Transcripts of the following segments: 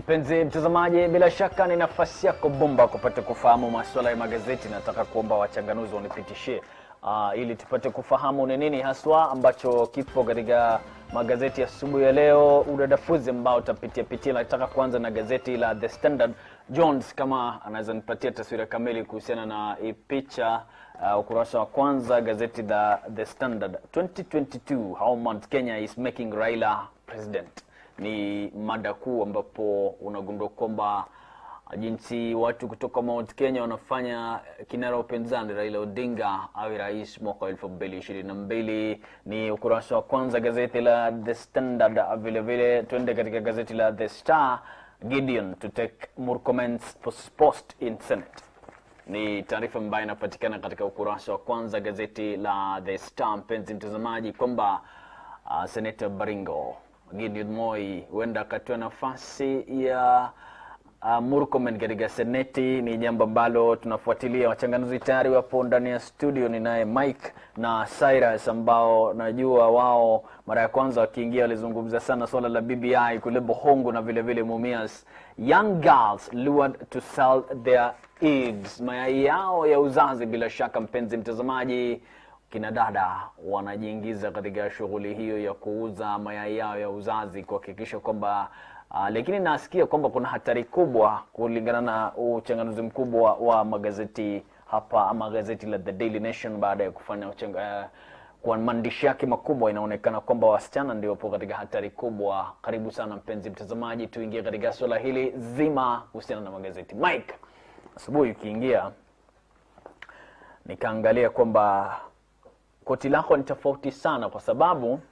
Mpenzi mtazamaji, bila shaka ni nafasi yako bomba kupata kufahamu masuala ya magazeti. Nataka kuomba wachanganuzi wanipitishie uh, ili tupate kufahamu ni nini haswa ambacho kipo katika magazeti asubuhi ya, ya leo, udadafuzi ambao utapitia pitia. Nataka kuanza na gazeti la The Standard. Jones kama anaweza nipatia taswira kamili kuhusiana na hii picha uh, ukurasa wa kwanza gazeti la The Standard 2022 how Mount Kenya is making Raila president ni mada kuu ambapo unagundua kwamba jinsi watu kutoka Mount Kenya wanafanya kinara wa upinzani Raila Odinga awe rais mwaka wa elfu mbili ishirini na mbili. Ni ukurasa wa kwanza gazeti la The Standard. Vile vile tuende katika gazeti la The Star. Gideon to take Murkomen's post in Senate ni taarifa ambayo inapatikana katika ukurasa wa kwanza gazeti la The Star, mpenzi mtazamaji, kwamba uh, Senator Baringo Gideon Moi huenda akatoa nafasi ya uh, Murkomen katika seneti. Ni jambo ambalo tunafuatilia. Wachanganuzi tayari wapo ndani ya studio. Ninaye Mike na Cyrus ambao najua wao mara ya kwanza wakiingia walizungumza sana swala la BBI kule Bohongo na vile vile Mumias. Young girls lured to sell their eggs, mayai yao ya uzazi. Bila shaka mpenzi mtazamaji kina dada wanajiingiza katika shughuli hiyo ya kuuza mayai yao ya uzazi kuhakikisha kwamba uh, lakini nasikia kwamba kuna hatari kubwa kulingana na uchanganuzi mkubwa wa magazeti hapa ama gazeti la The Daily Nation baada ya kufanya uchanga, uh, kwa maandishi yake makubwa inaonekana kwamba wasichana ndio wapo katika hatari kubwa. Karibu sana mpenzi mtazamaji, tuingie katika swala hili zima kuhusiana na magazeti. Mike, asubuhi ukiingia nikaangalia kwamba koti lako ni tofauti sana kwa sababu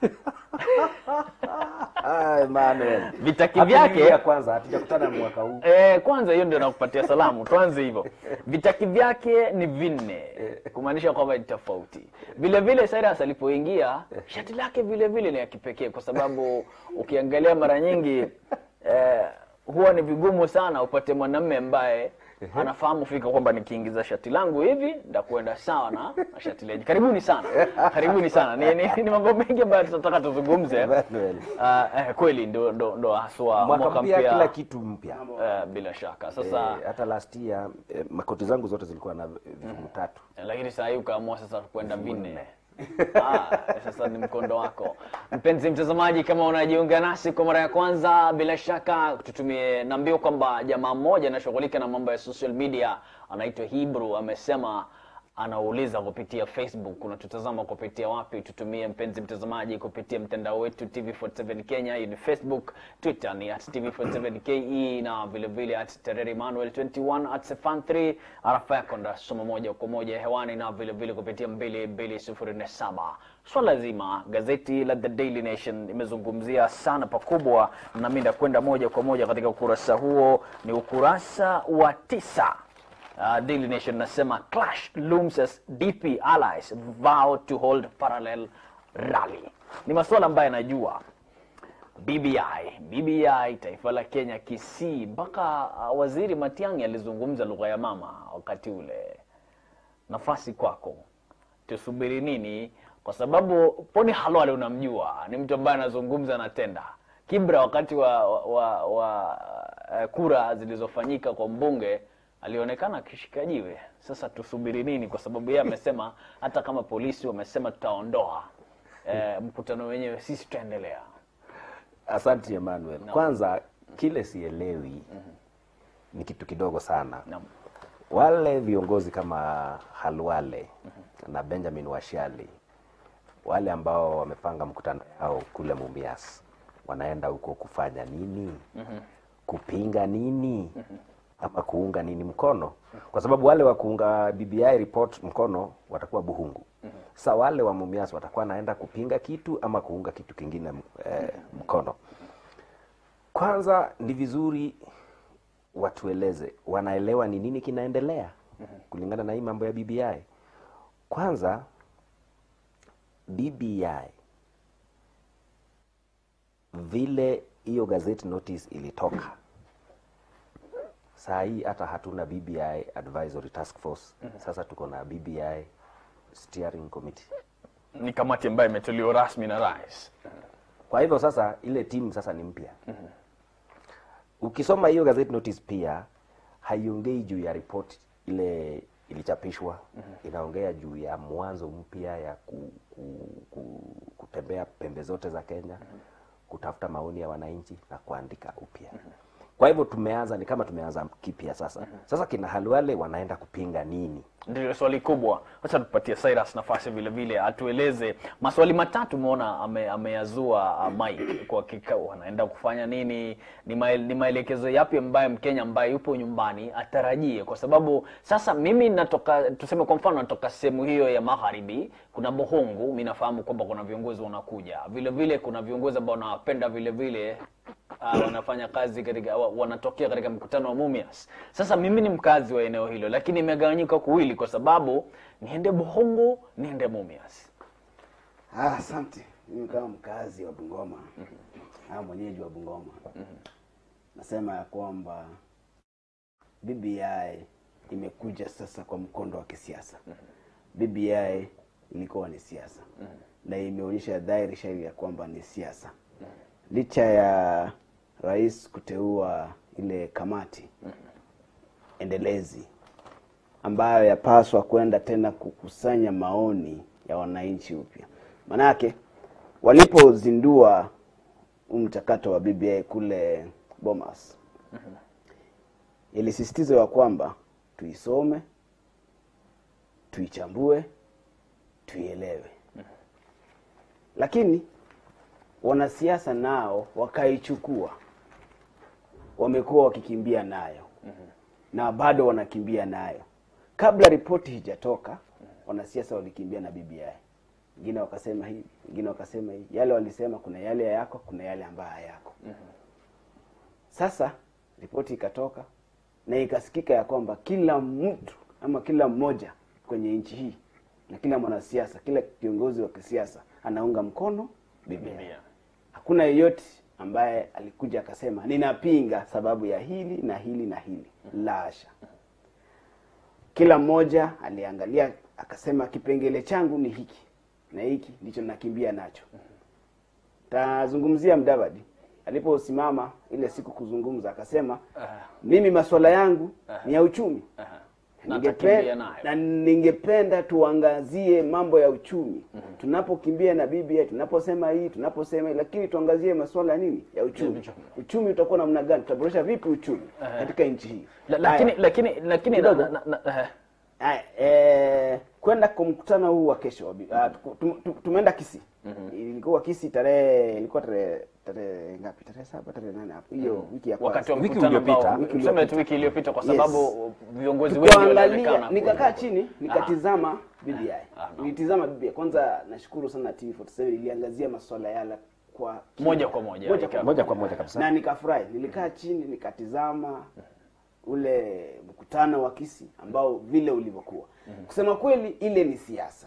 Ay, Manuel. vitaki Happy New vyake Year kwanza hatujakutana mwaka huu. Eh, kwanza hiyo ndio nakupatia salamu. Tuanze hivyo. Vitaki vyake ni vinne, kumaanisha kwamba ni tofauti. Vile vile Cyrus alipoingia, shati lake vile vile ni ya kipekee kwa sababu ukiangalia mara nyingi eh, huwa ni vigumu sana upate mwanamume ambaye anafahamu fika kwamba nikiingiza shati langu hivi ndakwenda sawa na, na shati lenye. Karibuni sana, karibuni sana. Ni, ni, ni mambo mengi ambayo tunataka tuzungumze. Manuel. Uh, eh, kweli ndo, ndo, ndo haswa Mwaka mpya kila kitu mpya. Eh, bila shaka sasa Eh, hata last year eh, makoti zangu zote zilikuwa na vifungu tatu. lakini saa hii ukaamua sasa kwenda vinne ah, sasa ni mkondo wako mpenzi mtazamaji kama unajiunga nasi kwa mara ya kwanza bila shaka tutumie naambia kwamba jamaa mmoja anashughulika na mambo ya social media anaitwa Hebrew amesema anauliza kupitia Facebook, unatutazama kupitia wapi? Tutumie mpenzi mtazamaji kupitia mtandao wetu TV47 Kenya, hiyo ni Facebook, Twitter ni at TV47 KE na vile vile at Tereri Manuel 21 at Sefan3. Arafa yako ndasoma moja kwa moja hewani na vile vile kupitia 2207. Swala zima gazeti la The Daily Nation imezungumzia sana pakubwa, na mimi ndakwenda moja kwa moja katika ukurasa huo, ni ukurasa wa tisa. Uh, Daily Nation nasema clash looms as DP allies vow to hold parallel rally. Ni masuala ambayo najua BBI, BBI taifa la Kenya Kisii, mpaka uh, waziri Matiang'i alizungumza lugha ya mama wakati ule. Nafasi kwako, tusubiri nini? Kwa sababu Poni Halwale unamjua, ni mtu ambaye anazungumza na tenda. Kibra wakati wa, wa, wa, wa uh, kura zilizofanyika kwa mbunge alionekana akishika jiwe. Sasa tusubiri nini? Kwa sababu yeye amesema hata kama polisi wamesema tutaondoa eh, mkutano wenyewe, sisi tutaendelea. Asante Emmanuel. Kwanza kile sielewi ni kitu kidogo sana. Naam. Wale viongozi kama Halwale na Benjamin Washali wale ambao wamepanga mkutano yao kule Mumias wanaenda huko kufanya nini? Kupinga nini? Ama kuunga nini mkono? Kwa sababu wale wa kuunga BBI report mkono watakuwa Buhungu. Sasa wale wa Mumias watakuwa naenda kupinga kitu ama kuunga kitu kingine eh, mkono. Kwanza ni vizuri watueleze wanaelewa ni nini kinaendelea kulingana na hii mambo ya BBI. Kwanza BBI vile hiyo gazette notice ilitoka, saa hii hata hatuna BBI advisory task force. Sasa tuko na BBI steering committee. Ni kamati ambayo imeteuliwa rasmi na rais. Kwa hivyo sasa ile timu sasa ni mpya. ukisoma hiyo gazeti notice pia haiongei juu ya ripoti ile ilichapishwa inaongea juu ya mwanzo mpya ya ku, ku, ku, kutembea pembe zote za Kenya kutafuta maoni ya wananchi na kuandika upya kwa hivyo tumeanza ni kama tumeanza kipya sasa sasa kina Halwale wanaenda kupinga nini Ndio swali kubwa. Wacha tupatie Cyrus nafasi vile vile atueleze maswali matatu. Umeona ame, ameyazua uh, Mike kwa hakika wanaenda kufanya nini, ni, mael, ni maelekezo yapi ambayo Mkenya ambaye yupo nyumbani atarajie, kwa sababu sasa mimi natoka, tuseme kwa mfano natoka sehemu hiyo ya magharibi, kuna Bohongu, mimi nafahamu kwamba kuna viongozi wanakuja vile vile, kuna viongozi ambao nawapenda vile vile uh, wanafanya kazi katika wa- wanatokea katika mkutano wa Mumias. Sasa mimi ni mkazi wa eneo hilo, lakini imegawanyika kuwili kwa sababu niende Bohongo, niende Mumias. Ah, asante. Mimi kama mkazi wa Bungoma au mwenyeji wa Bungoma nasema ya kwamba BBI imekuja sasa kwa mkondo wa kisiasa. BBI ilikuwa ni siasa na imeonyesha dhahiri shahiri ya kwamba ni siasa, licha ya rais kuteua ile kamati endelezi ambayo yapaswa kwenda tena kukusanya maoni ya wananchi upya. Manake walipozindua huu mchakato wa BBI kule Bomas, ilisisitizwa ya kwamba tuisome, tuichambue, tuielewe, lakini wanasiasa nao wakaichukua, wamekuwa wakikimbia nayo na bado wanakimbia nayo. Kabla ripoti hijatoka, wanasiasa walikimbia na BBI, wengine wakasema hivi, wengine wakasema hivi. Yale walisema, kuna yale ya yako, kuna yale ambayo hayako. Sasa ripoti ikatoka na ikasikika ya kwamba kila mtu ama kila mmoja kwenye nchi hii na kila mwanasiasa, kila kiongozi wa kisiasa anaunga mkono BBI. Hakuna yeyote ambaye alikuja akasema ninapinga sababu ya hili na hili na hili. La hasha. Kila mmoja aliangalia akasema kipengele changu ni hiki na hiki ndicho nakimbia nacho. Tazungumzia Mdavadi aliposimama ile siku kuzungumza akasema mimi masuala yangu ni ya uchumi. Na Ningepe- atakimbia nayo. na ningependa tuangazie mambo ya uchumi tunapokimbia na BBI, tunaposema hii, tunaposema hii, lakini tuangazie masuala ya nini ya uchumi. uchumi. Uchumi utakuwa namna gani? Tutaboresha vipi uchumi katika nchi hii? La, lakini Haya. lakini lakini na, Kidogo. na, na, na, eh, Haya, eh, kwenda kwa mkutano huu wa kesho wa bi- ah, tuku- tum- tum- tumeenda Kisii. Ilikuwa Kisii tarehe ilikuwa tarehe tarehe ngapi? Tarehe saba, tarehe nane hapo. Hiyo wiki ya kwanza. wakati wa Wiki mkutano uliopita. ambao Wiki tuseme tu uliopita. wiki iliyopita kwa Yes. sababu viongozi wengi tukaangalia walionekana nikakaa chini nikatizama BBI Ah, no. nilitizama BBI kwanza nashukuru sana TV47 iliangazia masuala yale kwa moja kwa moja moja ika- moja kwa moja kabisa na nikafurahi nilikaa chini nikatizama ule mkutano wa Kisii ambao vile ulivyokuwa kusema kweli ile ni siasa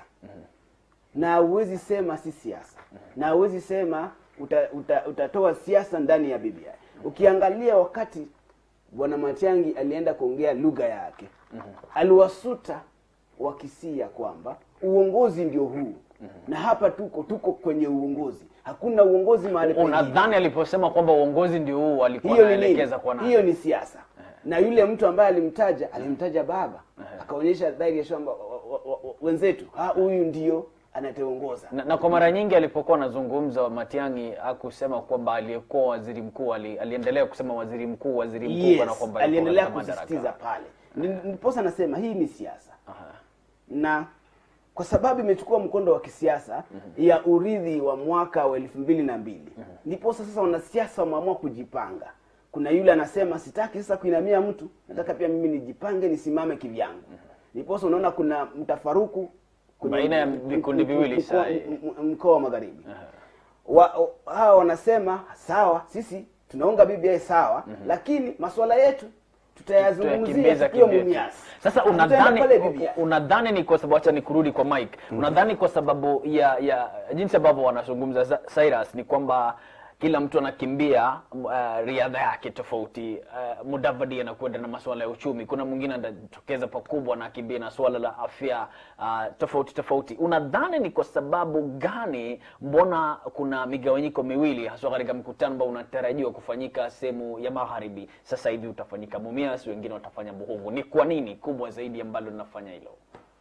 na huwezi sema si siasa na huwezi sema uta, uta, utatoa siasa ndani ya BBI ukiangalia wakati bwana Matiang'i alienda kuongea lugha yake aliwasuta Wakisii ya kwamba uongozi ndio huu na hapa tuko tuko kwenye uongozi hakuna uongozi mahali pengine unadhani aliposema kwamba uongozi ndio huu alikuwa hiyo ni nini? anaelekeza kwa nani Hiyo ni siasa. Na yule mtu ambaye alimtaja alimtaja baba, akaonyesha dhahiri ya kwamba wa- wa- wa- wa- wenzetu, ah, huyu ndio anatuongoza. na, na kwa mara nyingi alipokuwa anazungumza Matiang'i hakusema kwamba aliyekuwa waziri mkuu ali, aliendelea kusema waziri mkuu waziri mkuu Yes, kana kwamba aliendelea alikuwa katika kusisitiza madaraka. pale. Ni- Ndiposa nasema hii ni siasa, Aha. na kwa sababu imechukua mkondo wa kisiasa ya urithi wa mwaka wa elfu mbili na mbili ndiposa sasa wanasiasa wameamua kujipanga. Kuna yule anasema sitaki sasa kuinamia mtu, nataka pia mimi nijipange, nisimame kivyangu. Ndiposa unaona kuna mtafaruku kwenye Baina ya m- vikundi m- viwili mkoa- saa hii. m- m- mkoa wa magharibi wa, o- hawa wanasema sawa, sisi tunaunga BBI sawa, lakini masuala yetu tutayazungumzia Tuyakimbiza tukiwa kivyyetu. Mumias. Sasa Tutaenda unadhani pale BBI. unadhani ni kwa sababu, acha nikurudi kwa Mike, unadhani kwa sababu ya ya jinsi ambavyo wanazungumza Za- Cyrus ni kwamba kila mtu anakimbia uh, riadha yake tofauti. Uh, Mudavadi anakwenda na masuala ya uchumi, kuna mwingine anatokeza pakubwa na akimbia na suala la afya uh, tofauti tofauti. Unadhani ni kwa sababu gani, mbona kuna migawanyiko miwili haswa katika mkutano ambao unatarajiwa kufanyika sehemu ya magharibi? Sasa hivi utafanyika Mumias, wengine watafanya Buhungu. Ni kwa nini kubwa zaidi ambalo linafanya hilo?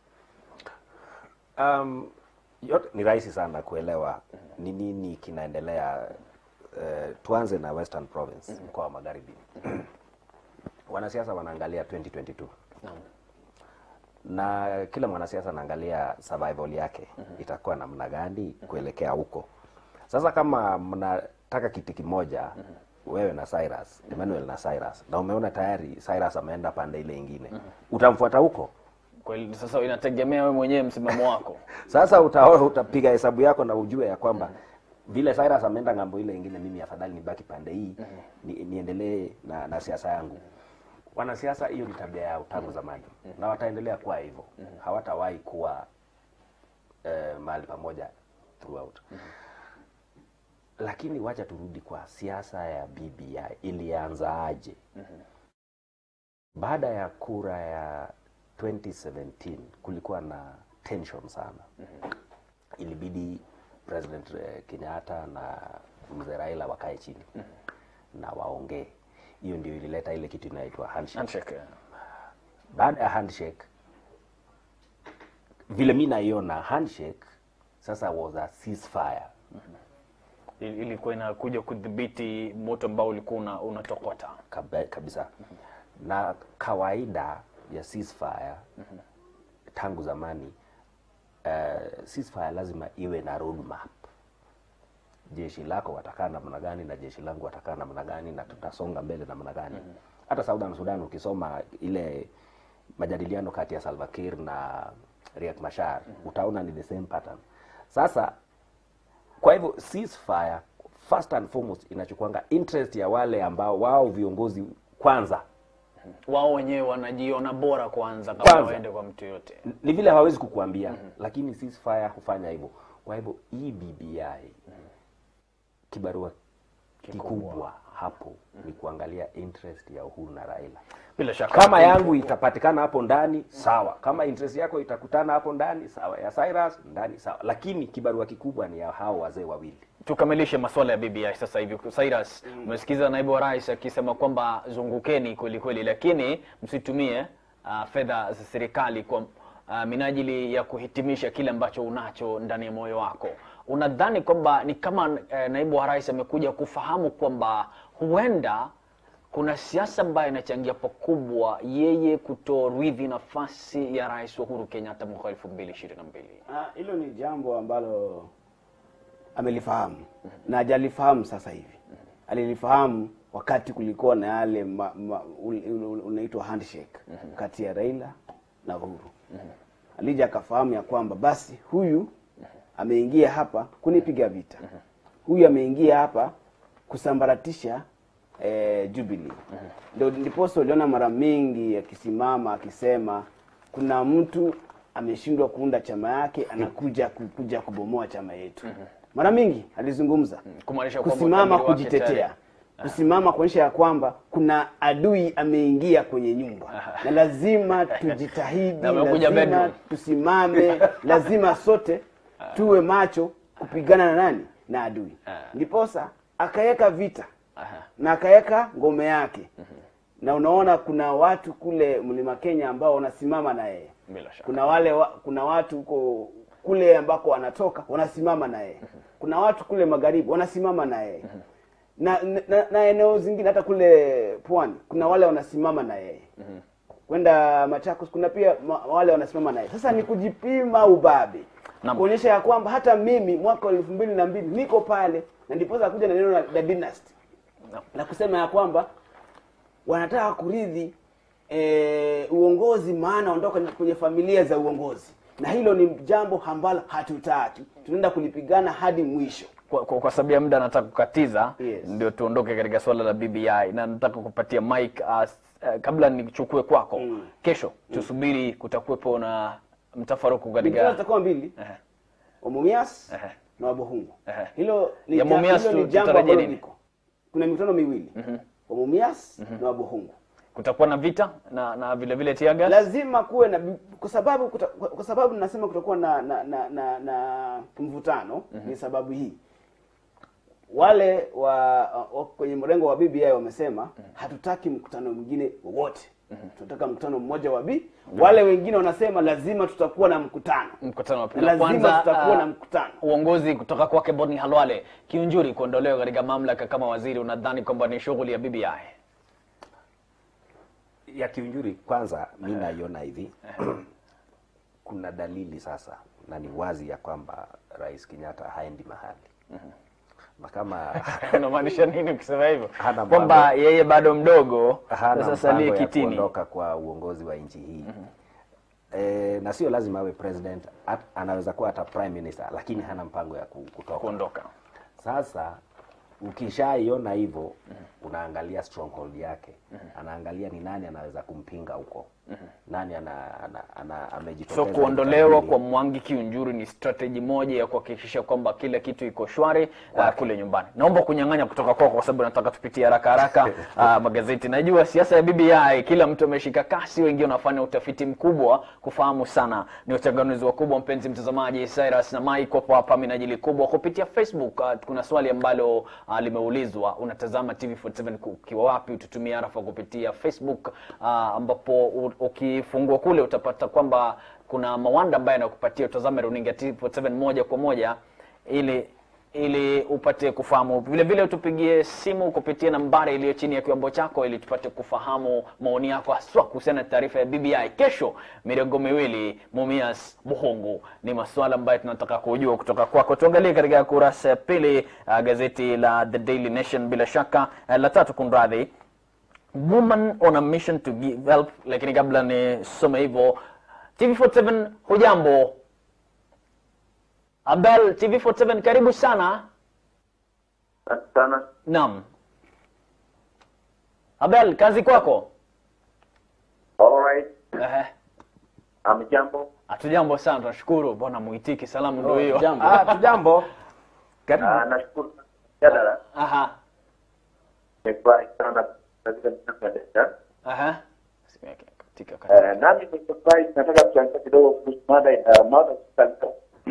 Um, yote ni rahisi sana kuelewa ni nini kinaendelea. Uh, tuanze na Western Province, mkoa wa Magharibi. Wanasiasa wanaangalia 2022 Naam. na kila mwanasiasa anaangalia survival yake itakuwa namna gani kuelekea huko. Sasa kama mnataka kiti kimoja wewe na Cyrus, Emmanuel na Cyrus, na umeona tayari Cyrus ameenda pande ile ingine, utamfuata huko? Kweli sasa inategemea wewe mwenyewe msimamo wako. Sasa utaona utapiga hesabu yako na ujue ya kwamba vile Cyrus ameenda ng'ambo ile ingine, mimi afadhali nibaki pande hii ni, niendelee na, na siasa yangu. Wanasiasa, hiyo ni tabia yao tangu zamani na wataendelea kuwa hivyo, hawatawahi kuwa eh, mahali pamoja throughout. Lakini wacha turudi kwa siasa ya BBI, ilianza aje? Baada ya kura ya 2017 kulikuwa na tension sana. Ilibidi President eh, Kenyatta na mzee Raila wakae chini na waongee. Hiyo ndio ilileta ile kitu inaitwa handshake. Handshake. Baada ya handshake, vile mi naiona handshake sasa was a ceasefire. Il- ilikuwa inakuja kudhibiti moto ambao ulikuwa una- unatokota. Kabe- kabisa na kawaida ya ceasefire tangu zamani uh, ceasefire lazima iwe na roadmap jeshi lako watakaa namna gani na jeshi langu watakaa namna gani na tutasonga mbele namna gani hata Southern Sudan ukisoma ile majadiliano kati ya Salva Kiir na Riek Machar utaona ni the same pattern sasa kwa hivyo ceasefire first and foremost inachukuanga interest ya wale ambao wao viongozi kwanza Wao wenyewe wanajiona bora kwanza kabla Kwanza. waende kwa mtu yote. ni vile hawawezi kukuambia lakini ceasefire hufanya hivyo kwa hivyo hii BBI kibarua kikubwa hapo ni kuangalia interest ya Uhuru na Raila Bila shaka kama yangu itapatikana hapo ndani sawa kama interest yako itakutana hapo ndani sawa ya Cyrus ndani sawa lakini kibarua kikubwa ni ya hao wazee wawili tukamilishe masuala ya BBI sasa hivi. Cyrus, umesikiza naibu wa rais akisema kwamba zungukeni kweli kweli, lakini msitumie uh, fedha za serikali kwa uh, minajili ya kuhitimisha kile ambacho unacho ndani ya moyo wako. Unadhani kwamba ni kama uh, naibu wa rais amekuja kufahamu kwamba huenda kuna siasa ambayo inachangia pakubwa yeye kutoridhi nafasi ya rais Uhuru Kenyatta mwaka elfu mbili ishirini na mbili. Ah, hilo ni jambo ambalo amelifahamu na hajalifahamu sasa hivi. Alilifahamu wakati kulikuwa na yale ma- ma- ul- ul- unaitwa handshake kati ya Raila na Uhuru. Alija akafahamu ya kwamba basi huyu ameingia hapa kunipiga vita, huyu ameingia hapa kusambaratisha eh, Jubilee. Ndio ndiposa uliona mara mingi akisimama akisema kuna mtu ameshindwa kuunda chama yake anakuja kuja kubomoa chama yetu. Mara mingi alizungumza Kumaanisha kwamba kusimama utabiri wake kujitetea tayari. kusimama kuonyesha ya kwamba kuna adui ameingia kwenye nyumba na lazima tujitahidi, Na amekuja lazima bedroom. tusimame, lazima sote tuwe macho kupigana na nani na adui. Ndiposa akaweka vita Aha. na akaweka ngome yake, na unaona kuna watu kule mlima Kenya ambao wanasimama na yeye Bila shaka. kuna wale wa, kuna watu huko kule ambako wanatoka wanasimama na yeye kuna watu kule magharibi wanasimama na yeye na, na, na eneo zingine hata kule pwani kuna wale wanasimama na yeye kwenda Machakos kuna pia ma, wale wanasimama naye. Sasa ni kujipima ubabe, Naam. kuonyesha ya kwamba hata mimi mwaka wa elfu mbili na mbili niko pale, na ndiposa kuja na neno la, la dynasty Naam. la kusema ya kwamba wanataka kurithi e, uongozi, maana wanatoka kwenye familia za uongozi, na hilo ni jambo ambalo hatutaki, tunaenda kulipigana hadi mwisho. kwa, kwa, kwa sababu ya muda nataka kukatiza Yes. ndio tuondoke katika swala la BBI na nataka kupatia Mike uh, uh, kabla nichukue kwako Mm. kesho tusubiri kutakuwepo na mtafaruku Mikutano katika zitakuwa mbili, Ehe, Mumias ehe. na Wabohungu. Ehe. Hilo ni Ya ja- Mumias hilo ni tu- jambo tutarajie ambalo nini? liko. Kuna mikutano miwili wa Mumias na Wabohungu. Kutakuwa na vita na na vile vile tear gas. lazima kuwe na kwa sababu kuta, kwa sababu nasema kutakuwa na na na, na, na mvutano ni sababu hii wale wa, wa kwenye mrengo wa BBI wamesema hatutaki mkutano mwingine wowote tunataka mkutano mmoja wa B wale wengine wanasema lazima tutakuwa na mkutano Mkutano wa pili. lazima Kwanza, tutakuwa ah, na mkutano uongozi kutoka kwake Boni Halwale Kiunjuri kuondolewa katika mamlaka kama waziri, unadhani kwamba ni shughuli ya BBI? ya kiunjuri kwanza mi naiona hivi kuna dalili sasa na ni wazi ya kwamba rais kenyatta haendi mahali na kama Unamaanisha nini ukisema hivyo? Hana Kwamba mpango. yeye bado mdogo, hana sasa salie mpango ya kitini. kuondoka kwa uongozi wa nchi hii e, na sio lazima awe president at, anaweza kuwa hata prime minister lakini hana mpango ya ku- kutoka kuondoka. sasa ukishaiona hivyo unaangalia stronghold yake anaangalia ni nani anaweza kumpinga huko nani ana, ana, ana, amejitokeza So kuondolewa kukabili. kwa Mwangi Kiunjuri ni strategy moja ya kuhakikisha kwamba kila kitu iko shwari uh, kule nyumbani. Naomba kunyang'anya kutoka kwako kwa sababu nataka tupitie haraka haraka uh, magazeti. Najua siasa ya BBI kila mtu ameshika kasi, wengine wanafanya utafiti mkubwa kufahamu sana. Ni uchanganuzi wakubwa, mpenzi mtazamaji. Cyrus na Mike wapo hapa minajili kubwa kupitia Facebook. Uh, kuna swali ambalo uh, limeulizwa, unatazama TV47 ukiwa wapi? Ututumie arafa kupitia Facebook uh, ambapo u- ukifungua kule utapata kwamba kuna mawanda ambaye anakupatia utazame runinga TV47 moja kwa moja ili ili upate kufahamu. Vile vile utupigie simu kupitia nambari iliyo chini ya kiwambo chako ili tupate kufahamu maoni yako haswa kuhusiana na taarifa ya BBI. Kesho mirengo miwili Mumias Buhungu ni masuala ambayo tunataka kujua kutoka kwako. Tuangalie katika kurasa ya pili uh, gazeti la The Daily Nation, bila shaka uh, la tatu, kunradhi woman on a mission to give help. Lakini kabla nisome hivyo, TV47 hujambo? Abel, TV47 karibu sana. sana Naam. Abel, kazi kwako. alright Ehe. amjambo Hatujambo sana, tunashukuru. Bwana muitiki, salamu ndio hiyo. jambo ah, tujambo karibu Ah, nashukuru jadala Aha. nimefurahi sana katika mtandao Aha. Simu yake katika katika. Eh, nami nimefurahi nataka kuchangia kidogo kuhusu mada ya mada kusalika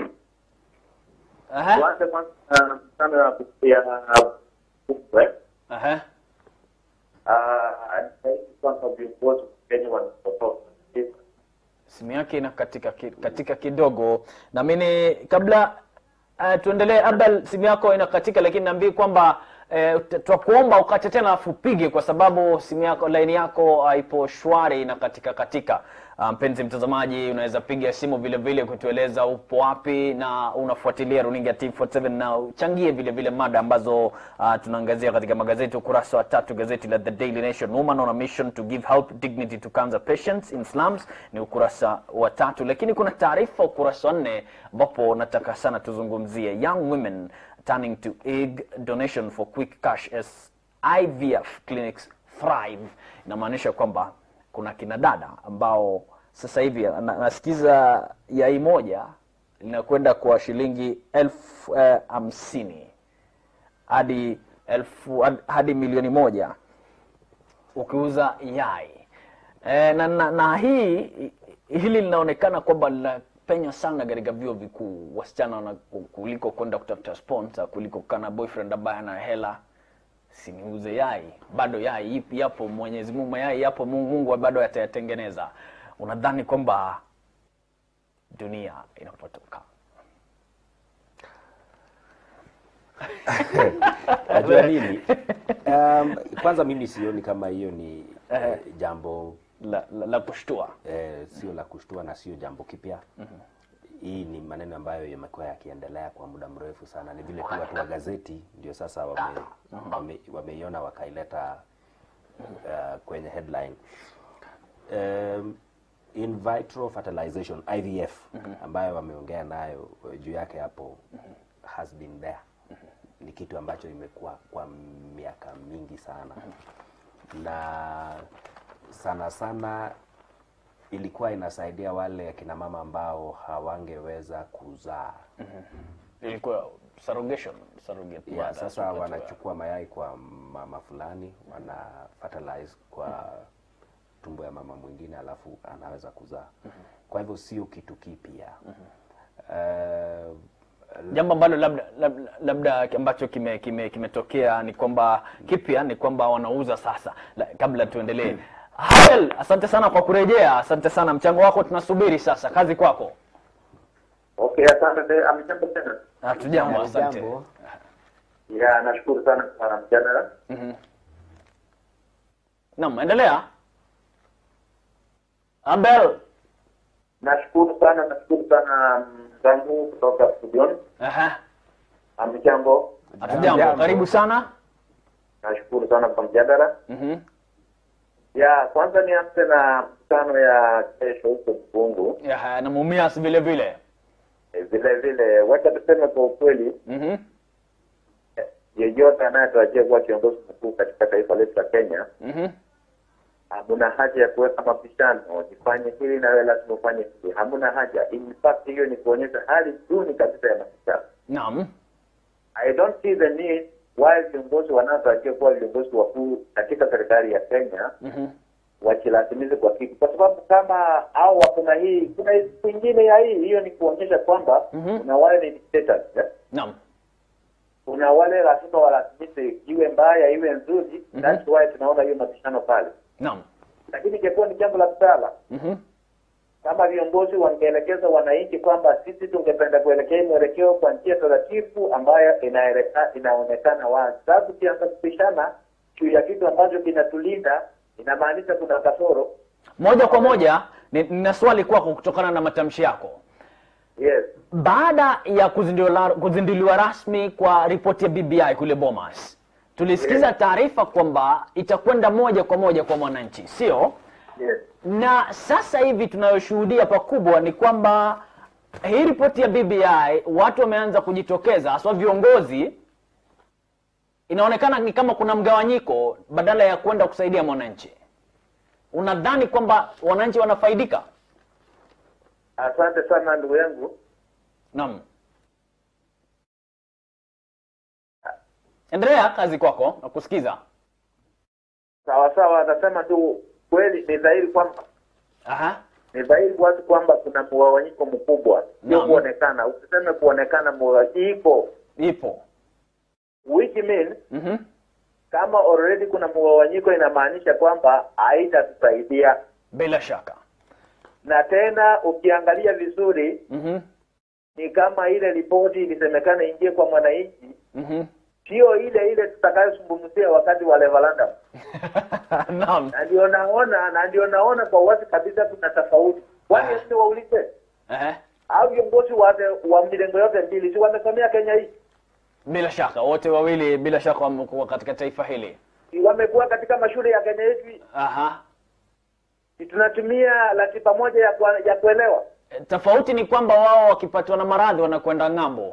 Aha. tuanze kwanza na mkutano ya ya Bungwe. Aha. Ah, nahisi kwamba viongozi wa Kenya wanatotoka simu yake ina katika, ki- katika kidogo na mimi kabla uh, tuendelee abel simu yako ina katika lakini naambie kwamba uh, twakuomba ukate tena afu upige kwa sababu simu yako laini yako haipo shwari na katika katika uh, mpenzi mtazamaji unaweza piga simu vile vile kutueleza upo wapi na unafuatilia runinga T47 na uchangie vile vile mada ambazo uh, tunaangazia katika magazeti ukurasa wa tatu gazeti la The Daily Nation woman on a mission to give help dignity to cancer patients in slums ni ukurasa wa tatu lakini kuna taarifa ukurasa wa nne ambapo nataka sana tuzungumzie young women turning to egg donation for quick cash as IVF clinics thrive inamaanisha kwamba kuna kina dada ambao sasa hivi na, nasikiza yai moja linakwenda kwa shilingi elfu eh, hamsini hadi elfu had- hadi milioni moja ukiuza yai e, na, na, na hii hili linaonekana kwamba linapenya sana katika vyuo vikuu wasichana wana, kuliko kwenda kutafuta sponsor kuliko kana boyfriend ambaye ana hela siniuze yai bado yai ipi yapo mwenyezi mungu mayai yapo mungu, mungu bado atayatengeneza unadhani kwamba dunia inapotoka najua nini um, kwanza mimi sioni kama hiyo ni eh, jambo la, la, la kushtua eh, sio la kushtua na sio jambo kipya hii ni maneno ambayo yamekuwa yakiendelea kwa muda mrefu sana ni vile tu watu wa gazeti ndio sasa wame, wame, wameiona wakaileta uh, kwenye headline um, in vitro fertilization IVF ambayo wameongea nayo eh, juu yake hapo has been there ni kitu ambacho imekuwa kwa miaka mingi sana na sana sana ilikuwa inasaidia wale akina mama ambao hawangeweza kuzaa ilikuwa surrogation surrogate ya mother, sasa wakati wa- wanachukua mayai kwa mama fulani wana fertilize kwa tumbo ya mama mwingine alafu anaweza kuzaa kwa hivyo sio kitu kipya Eh, jambo ambalo labda labda, labda ambacho kimetokea kime, kimetokea ni kwamba kipya ni kwamba wanauza sasa la, kabla tuendelee Hael, asante sana kwa kurejea asante sana mchango wako tunasubiri sasa kazi kwako Okay, asante. Amjambo tena. hatujambo asante jambo. Ya, nashukuru sana kwa mjadala. naam endelea abel Nashukuru sana, nashukuru sana mzangu kutoka studioni. Aha. Amjambo. hatujambo Jambo. karibu sana Nashukuru sana kwa mjadala. Mhm. Ya, kwanza nianze na mkutano ya kesho huko Bungu. Aha, na mumias vile vile E, vile vile wacha tuseme kwa ukweli, Mhm. eh, yeyote anayetarajia kuwa kiongozi mkuu katika taifa letu la Kenya, Mhm. hamuna haja ya kuweka mapishano, nifanye hili na wewe lazima ufanye hili. Hamuna haja. In fact, hiyo ni kuonyesha hali duni kabisa ya mapishano. naam I don't see the need why viongozi wanaotarajia kuwa viongozi wakuu katika serikali ya Kenya Mhm. wachilazimize kwa kitu, kwa sababu kama au kuna hii kuna kwingine ya hii hiyo ni kuonyesha kwamba Mhm. kuna wale ni dictators eh? naam kuna wale lazima walazimishe iwe mbaya iwe nzuri Mhm. that's why tunaona hiyo mabishano pale, naam lakini ingekuwa ni jambo la busara Mhm. kama viongozi wangeelekeza wananchi kwamba sisi tungependa kuelekea mwelekeo kwa njia taratibu ambayo inaeleka, inaonekana wazi. Sababu ukianza kupishana juu ya kitu ambacho kinatulinda inamaanisha kuna kasoro. moja kwa moja ni- nina swali kwako kutokana na matamshi yako Yes, baada ya kuzinduliwa, kuzinduliwa rasmi kwa ripoti ya BBI kule Bomas, tulisikiza taarifa kwamba itakwenda moja kwa moja kwa mwananchi, sio? yes. Na sasa hivi tunayoshuhudia pakubwa ni kwamba hii ripoti ya BBI watu wameanza kujitokeza, haswa viongozi. Inaonekana ni kama kuna mgawanyiko badala ya kwenda kusaidia mwananchi. Unadhani kwamba wananchi wanafaidika? Asante sana ndugu yangu. Naam. Endelea kazi kwako na kusikiza. Sawa sawa, atasema tu kweli, ni dhahiri kwamba Aha. ni dhahiri wazi kwamba kuna mgawanyiko mkubwa, sio Naam. kuonekana. Usiseme kuonekana, mgawanyiko Ipo. which means Mhm. kama already kuna mgawanyiko, inamaanisha kwamba haitatusaidia Bila shaka. na tena ukiangalia vizuri Mhm. ni kama ile ripoti ilisemekana ingie kwa mwananchi, Mhm. sio ile ile tutakayozungumzia wakati wa referendum. Naam. Na ndio naona na ndio naona kwa wazi kabisa kuna tofauti. Kwani Ah. sisi waulize Ehe. au viongozi wa wa milengo yote mbili si wamesomea Kenya hii, Bila shaka wote wawili bila shaka wamekuwa katika taifa hili. si wamekuwa katika mashule ya Kenya yetu hii? Aha. si tunatumia ratiba moja ya, kwa, ya kuelewa E, Tofauti ni kwamba wao wakipatwa na maradhi wanakwenda ng'ambo.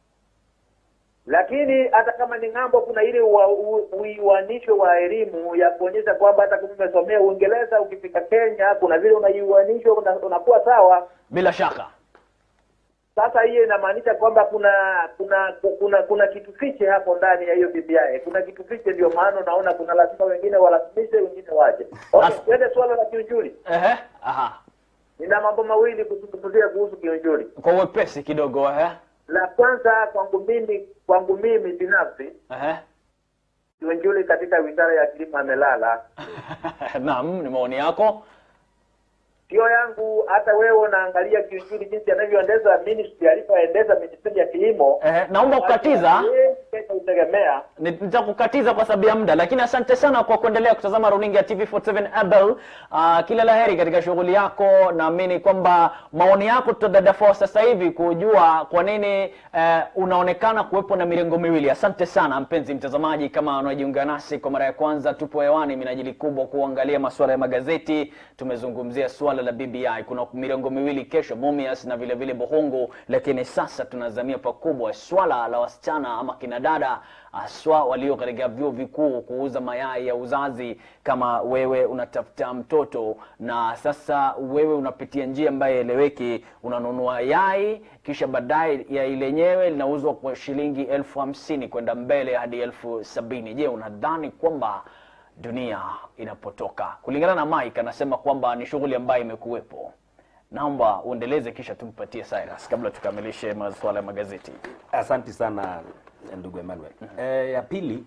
lakini hata kama ni ng'ambo, kuna ile ua- u- uiwanisho wa elimu ya kuonyesha kwamba hata kama umesomea Uingereza ukifika Kenya kuna vile unaiuanisho una, unakuwa sawa. Bila shaka. Sasa hiyo inamaanisha kwamba kuna kuna kuna kuna kitu fiche hapo ndani ya hiyo BBI. Kuna kitu fiche, ndio maana unaona kuna lazima wengine walazimishe, wengine waje. Okay, Sasa- twende swala la kiunjuri. Ehe. Aha. Nina mambo mawili kuzungumzia kuhusu kiunjuri. Kwa uwepesi kidogo ehe. La kwanza kwangu mimi kwangu mimi binafsi Ehe. kiunjuri katika wizara ya kilimo amelala. Naam, ni maoni yako. Sio yangu, hata wewe unaangalia kiunjuri jinsi anavyoendeza ministry alivyoendeza ministry ya kilimo. Ehe, naomba kukatiza. Kenya utegemea Ni- nitakukatiza kwa sababu ya muda lakini asante sana kwa kuendelea kutazama runinga ya TV47 Abel. Uh, kila laheri katika shughuli yako. Naamini kwamba maoni yako tutadadafua sasa hivi kujua kwa nini uh, unaonekana kuwepo na mirengo miwili. Asante sana mpenzi mtazamaji, kama unajiunga nasi kwa mara ya kwanza, tupo hewani minajili kubwa kuangalia masuala ya magazeti. Tumezungumzia suala la BBI, kuna mirengo miwili kesho, Mumias na vile vile Bohongo, lakini sasa tunazamia pakubwa swala la wasichana ama kina dada haswa walio katika vyuo vikuu kuuza mayai ya uzazi kama wewe unatafuta mtoto na sasa wewe unapitia njia ambayo eleweki unanunua yai kisha baadaye yai lenyewe linauzwa kwa shilingi elfu hamsini kwenda mbele hadi elfu sabini je unadhani kwamba dunia inapotoka kulingana na mike anasema kwamba ni shughuli ambayo imekuwepo naomba uendeleze kisha tumpatie cyrus kabla tukamilishe masuala ya magazeti Asanti sana ndugu Emmanuel. E, ya pili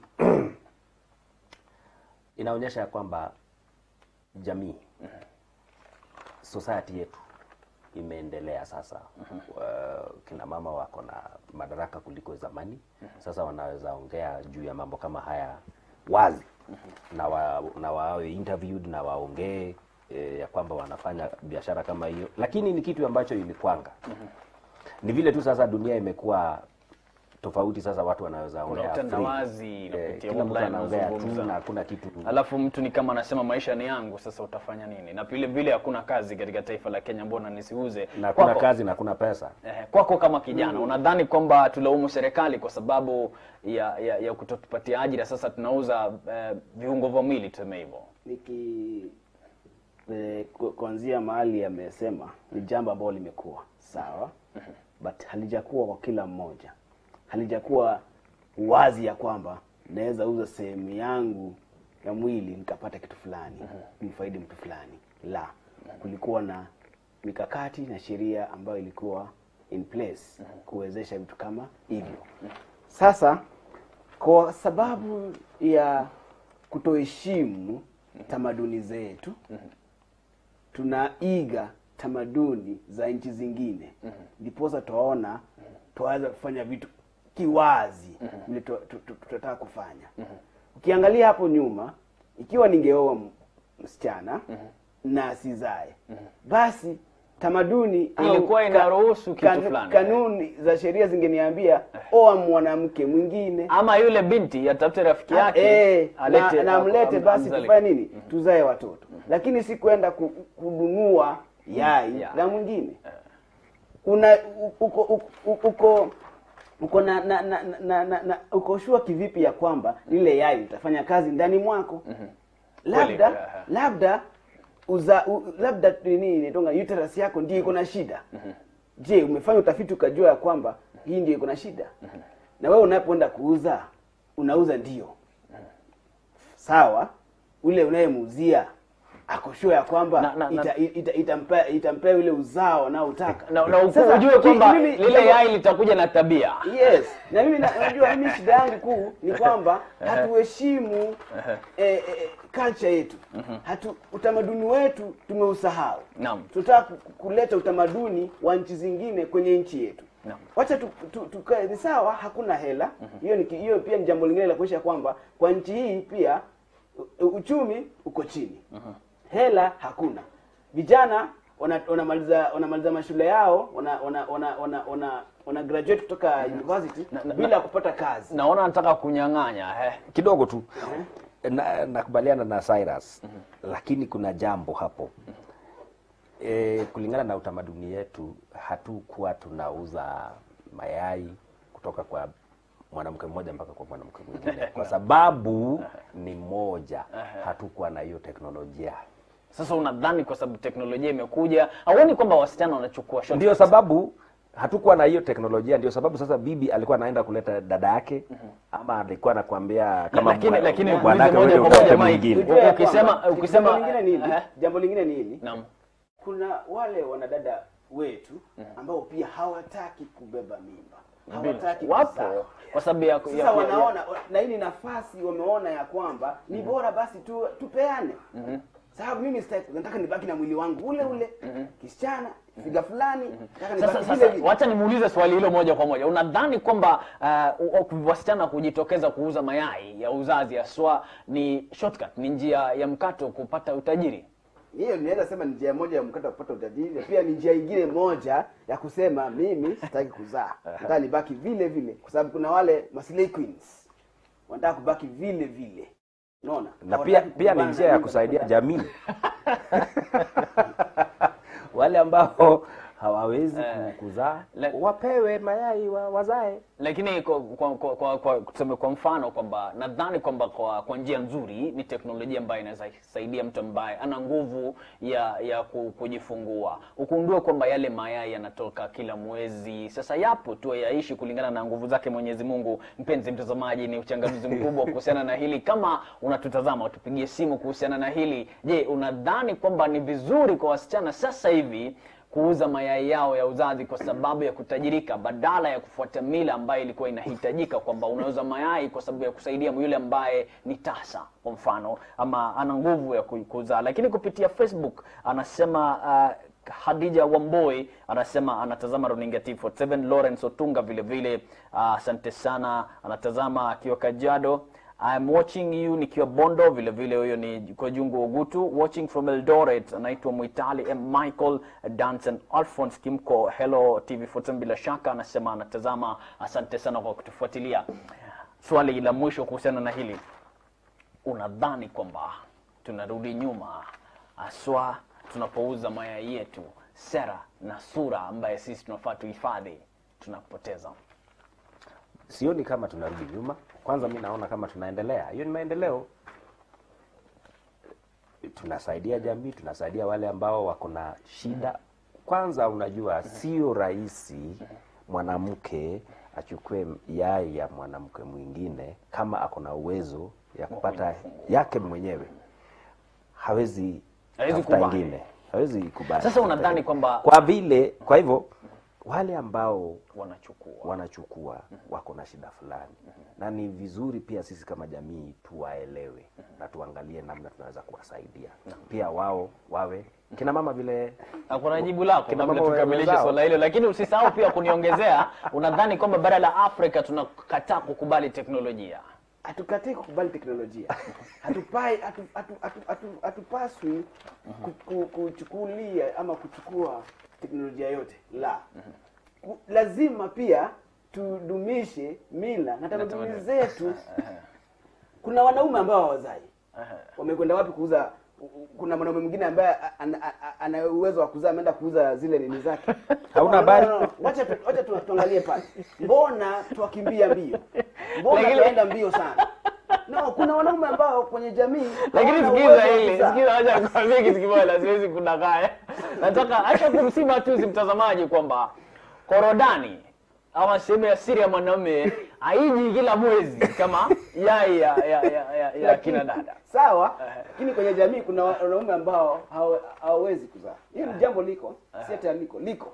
inaonyesha ya kwamba jamii society yetu imeendelea sasa. Wa- Kina mama wako na madaraka kuliko zamani. Sasa wanaweza ongea juu ya mambo kama haya wazi na, wa, na wawe interviewed na waongee e, ya kwamba wanafanya biashara kama hiyo, lakini ni kitu ambacho ilikwanga ni vile tu sasa dunia imekuwa tofauti. Sasa watu wanaweza Kuna ongea free. utandawazi Eh, unapitia kila mtu online anaongea tu unazungumza. na hakuna kitu alafu mtu ni kama anasema maisha ni yangu sasa utafanya nini na vile vile hakuna kazi katika taifa la kenya mbona nisiuze na hakuna Kwako- kazi na hakuna pesa. Eh, kwako kama kijana unadhani kwamba tulaumu serikali kwa sababu ya ya, ya kutotupatia ajira sasa tunauza eh, viungo vya mwili tuseme hivyo niki eh, ku- kuanzia mahali amesema ni jambo ambalo limekuwa sawa but halijakuwa kwa kila mmoja halijakuwa wazi ya kwamba naweza uza sehemu yangu ya mwili nikapata kitu fulani nimfaidi mtu fulani la kulikuwa na mikakati na sheria ambayo ilikuwa in place kuwezesha vitu kama hivyo sasa kwa sababu ya kutoheshimu tamaduni zetu tunaiga tamaduni za nchi zingine ndiposa twaona twaweza kufanya vitu kiwazi vile tu- tu- tu- tunataka kufanya ukiangalia hapo nyuma ikiwa ningeoa m- msichana na asizae basi tamaduni au Ilikuwa ka- inaruhusu kitu kanu- fulani. kanuni za sheria zingeniambia oa mwanamke mwingine ama yule binti atafute rafiki yake Eh, alete na, na mlete am- basi amzale- tufanye nini tuzae watoto lakini si kwenda ku- kununua yai Yeah. la mwingine una u- uko uko uko uko na, na, na, na, na, na uko shua kivipi ya kwamba lile yai litafanya kazi ndani mwako labda Kweli, eh, labda uza u, labda nini inatonga uterus yako ndio iko na shida je umefanya utafiti ukajua ya kwamba hii ndio iko na shida na wewe unapoenda kuuza unauza ndio sawa ule unayemuuzia akoshua ya kwamba Na- na- na- ita, ita, itampea itampea ule uzao anaotaka na, na Sasa, ujue kwamba mimi- lile jambo- yai litakuja na tabia yes na mimi na- najua mimi shida yangu kuu ni kwamba hatuheshimu eh, eh, culture yetu hatu utamaduni wetu tumeusahau Naam. tunataka ku- kuleta utamaduni wa nchi zingine kwenye nchi yetu Naam. wacha tu, tu, tukae ni sawa hakuna hela hiyo ni ki- hiyo pia ni jambo lingine la kuonyesha kwamba kwa nchi hii pia u- uchumi uko chini hela hakuna vijana wana- wanamaliza wanamaliza mashule yao wana wana wana wana, wana, wana graduate kutoka university Na- na- bila kupata kazi naona nataka kunyang'anya eh. kidogo tu na, nakubaliana na Cyrus lakini kuna jambo hapo e, kulingana na utamaduni yetu hatukuwa tunauza mayai kutoka kwa mwanamke mmoja mpaka kwa mwanamke mwingine kwa sababu ni moja hatukuwa na hiyo teknolojia sasa unadhani kwa sababu teknolojia imekuja hauoni kwamba wasichana wanachukua shortcut? ndio sababu hatukuwa na hiyo teknolojia ndio sababu sasa bibi alikuwa anaenda kuleta dada yake ama alikuwa anakuambia kama lakini mwa- lakini bwanake muulize moja wewe kwa moja utafute Mike. mwingine. Ujue ya ukisema kwamba- ukisema jambo lingine ni hili eh, jambo lingine ni hili naam kuna wale wanadada wetu ambao pia hawataki kubeba mimba hawataki wapo kuzaa. kwa sababu ya, ya, sasa ya, ya, wanaona na hii ni nafasi wameona ya kwamba ni bora basi tu tupeane sababu mimi sitaki nataka nibaki na mwili wangu ule ule kisichana figa fulani nataka sasa, nibaki vile sasa vile wacha nimuulize swali hilo moja kwa moja unadhani kwamba uh, u- wasichana kujitokeza kuuza mayai ya uzazi haswa ni shortcut ni njia ya mkato kupata utajiri hiyo ninaweza sema ni njia moja ya mkata kupata utajiri na pia ni njia ingine moja ya kusema mimi sitaki kuzaa nataka nibaki vile vile kwa sababu kuna wale maslay queens wanataka kubaki vile vile unaona na pia Hawataki pia ni kupambana njia na ya mimba kusaidia kupata- jamii wale ambao hawawezi Eh. kuzaa Le- wapewe mayai wa, wazae lakini kwa, kwa, kwa, kwa, kwa, tuseme kwa mfano kwamba nadhani kwamba kwa, kwa njia nzuri ni teknolojia ambayo inaweza saidia mtu ambaye ana nguvu ya ya ku- kujifungua ukundue kwamba yale mayai yanatoka kila mwezi sasa yapo tu yaishi kulingana na nguvu zake mwenyezi mungu mpenzi mtazamaji ni uchanganuzi mkubwa kuhusiana na hili kama unatutazama utupigie simu kuhusiana na hili je unadhani kwamba ni vizuri kwa wasichana sasa hivi kuuza mayai yao ya uzazi kwa sababu ya kutajirika badala ya kufuata mila ambayo ilikuwa inahitajika kwamba unauza mayai kwa sababu ya kusaidia yule ambaye ni tasa kwa mfano ama ana nguvu ya ku- kuzaa lakini kupitia facebook anasema uh, hadija wamboi anasema anatazama runinga t47 lawrence otunga vile vile ah, asante sana anatazama akiwa kajado I'm watching you nikiwa Bondo, vile vile huyo ni kwa Jungu Ogutu, watching from Eldoret, anaitwa Mwitali M. Michael Danson Alphonse Kimko, hello TV14 bila shaka, anasema anatazama. Asante sana kwa kutufuatilia. Swali la mwisho kuhusiana na hili, unadhani kwamba tunarudi nyuma haswa tunapouza mayai yetu, sera na sura ambaye sisi tunafaa tuhifadhi, tunapoteza? sioni kama tunarudi nyuma kwanza mi naona kama tunaendelea hiyo ni maendeleo tunasaidia jamii tunasaidia wale ambao wako na shida kwanza unajua sio rahisi mwanamke achukue yai ya mwanamke mwingine kama ako na uwezo ya kupata yake mwenyewe hawezi Hawezi tafuta kubali. ingine hawezi kubali Sasa unadhani kwamba kwa vile kwa hivyo wale ambao wanachukua wanachukua wako na shida fulani na ni vizuri pia sisi kama jamii tuwaelewe na tuangalie namna tunaweza kuwasaidia pia wao wawe kina mama vile Hakuna jibu lako Kina kabla mambo tukamilishe wenzao. swala hilo, lakini usisahau pia kuniongezea, unadhani kwamba bara la Afrika tunakataa kukubali teknolojia? hatukatai kukubali teknolojia hatupai hatu, hatu, hatu, hatu, hatupaswi ku- ku- kuchukulia ama kuchukua teknolojia yote la Ku- lazima pia tudumishe mila na tamaduni zetu kuna wanaume ambao hawazai wamekwenda wapi kuuza kuna mwanaume mwingine ambaye a- ana- a- ana uwezo wa kuzaa ameenda kuuza zile nini zake Hauna No, habari? no, no. wacha tu- wacha tu- tuangalie pale mbona twakimbia mbio mbona Lakini- tunaenda mbio sana no kuna wanaume ambao kwenye jamii Lakini hawana sikiza uwezo wa hili, kuzaa. sikiza, acha nikwambie kitu kimoja, siwezi kudanganya. Nataka acha kumsima tu si mtazamaji kwamba korodani ama sehemu ya siri ya mwanaume haiji kila mwezi kama yai ya, ya, ya, ya, ya Lakini- kina dada. sawa lakini kwenye jamii kuna wa- wanaume ambao hawa- hawawezi kuzaa hiyo ni jambo liko si ati aliko liko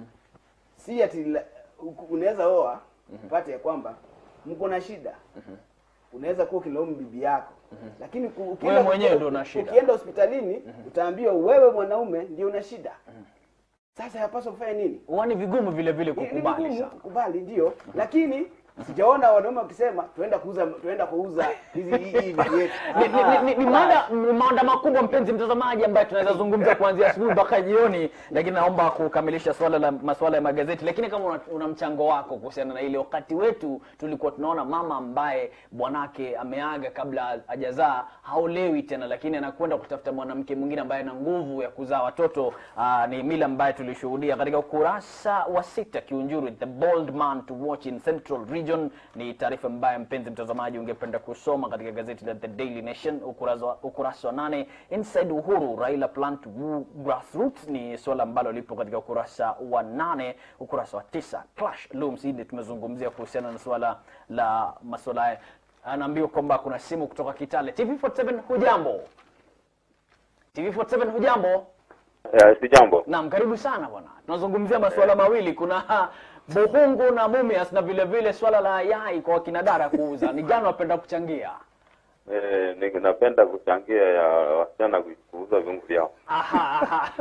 si ati la- u- unaweza oa upate ya kwamba mko na shida unaweza kuwa ukilaumu bibi yako lakini ku- ukienda- Wewe mwenyewe ndio una shida. ukienda hospitalini utaambiwa wewe mwanaume ndio una shida sasa yapaswa kufanya nini Huwa ni vigumu vile vile Ni- ni kukubali vigumu sana. kukubali ndio lakini sijaona wanaume wakisema tuenda kuuza tuenda kuuza hizi hii hii vitu yetu ni, ni, ni, ni, mada, ni mada makubwa mpenzi mtazamaji ambaye tunaweza zungumza kuanzia asubuhi mpaka jioni lakini naomba kukamilisha swala la masuala ya magazeti lakini kama una, una mchango wako kuhusiana na ile wakati wetu tulikuwa tunaona mama ambaye bwanake ameaga kabla hajazaa haolewi tena lakini anakwenda kutafuta mwanamke mwingine ambaye ana nguvu ya kuzaa watoto Aa, ni mila ambaye tulishuhudia katika ukurasa wa sita kiunjuri the bold man to watch in central region ni taarifa ambayo mpenzi mtazamaji ungependa kusoma katika gazeti la the daily nation ukurasa wa, ukurasa wa nane inside uhuru raila plan to woo grassroots ni suala ambalo lipo katika ukurasa wa nane ukurasa wa tisa clash looms hili tumezungumzia kuhusiana na suala la masuala haya anaambiwa kwamba kuna simu kutoka kitale tv47 hujambo tv47 hujambo Ya, si jambo. Naam, karibu sana bwana. Tunazungumzia masuala mawili, kuna buhungu na mumias na vile vile swala la yai kwa wakina dada kuuza. Ni gani unapenda kuchangia? Eh, ni- napenda kuchangia ya wasichana ku- kuuza viungo vyao. Aha, aha.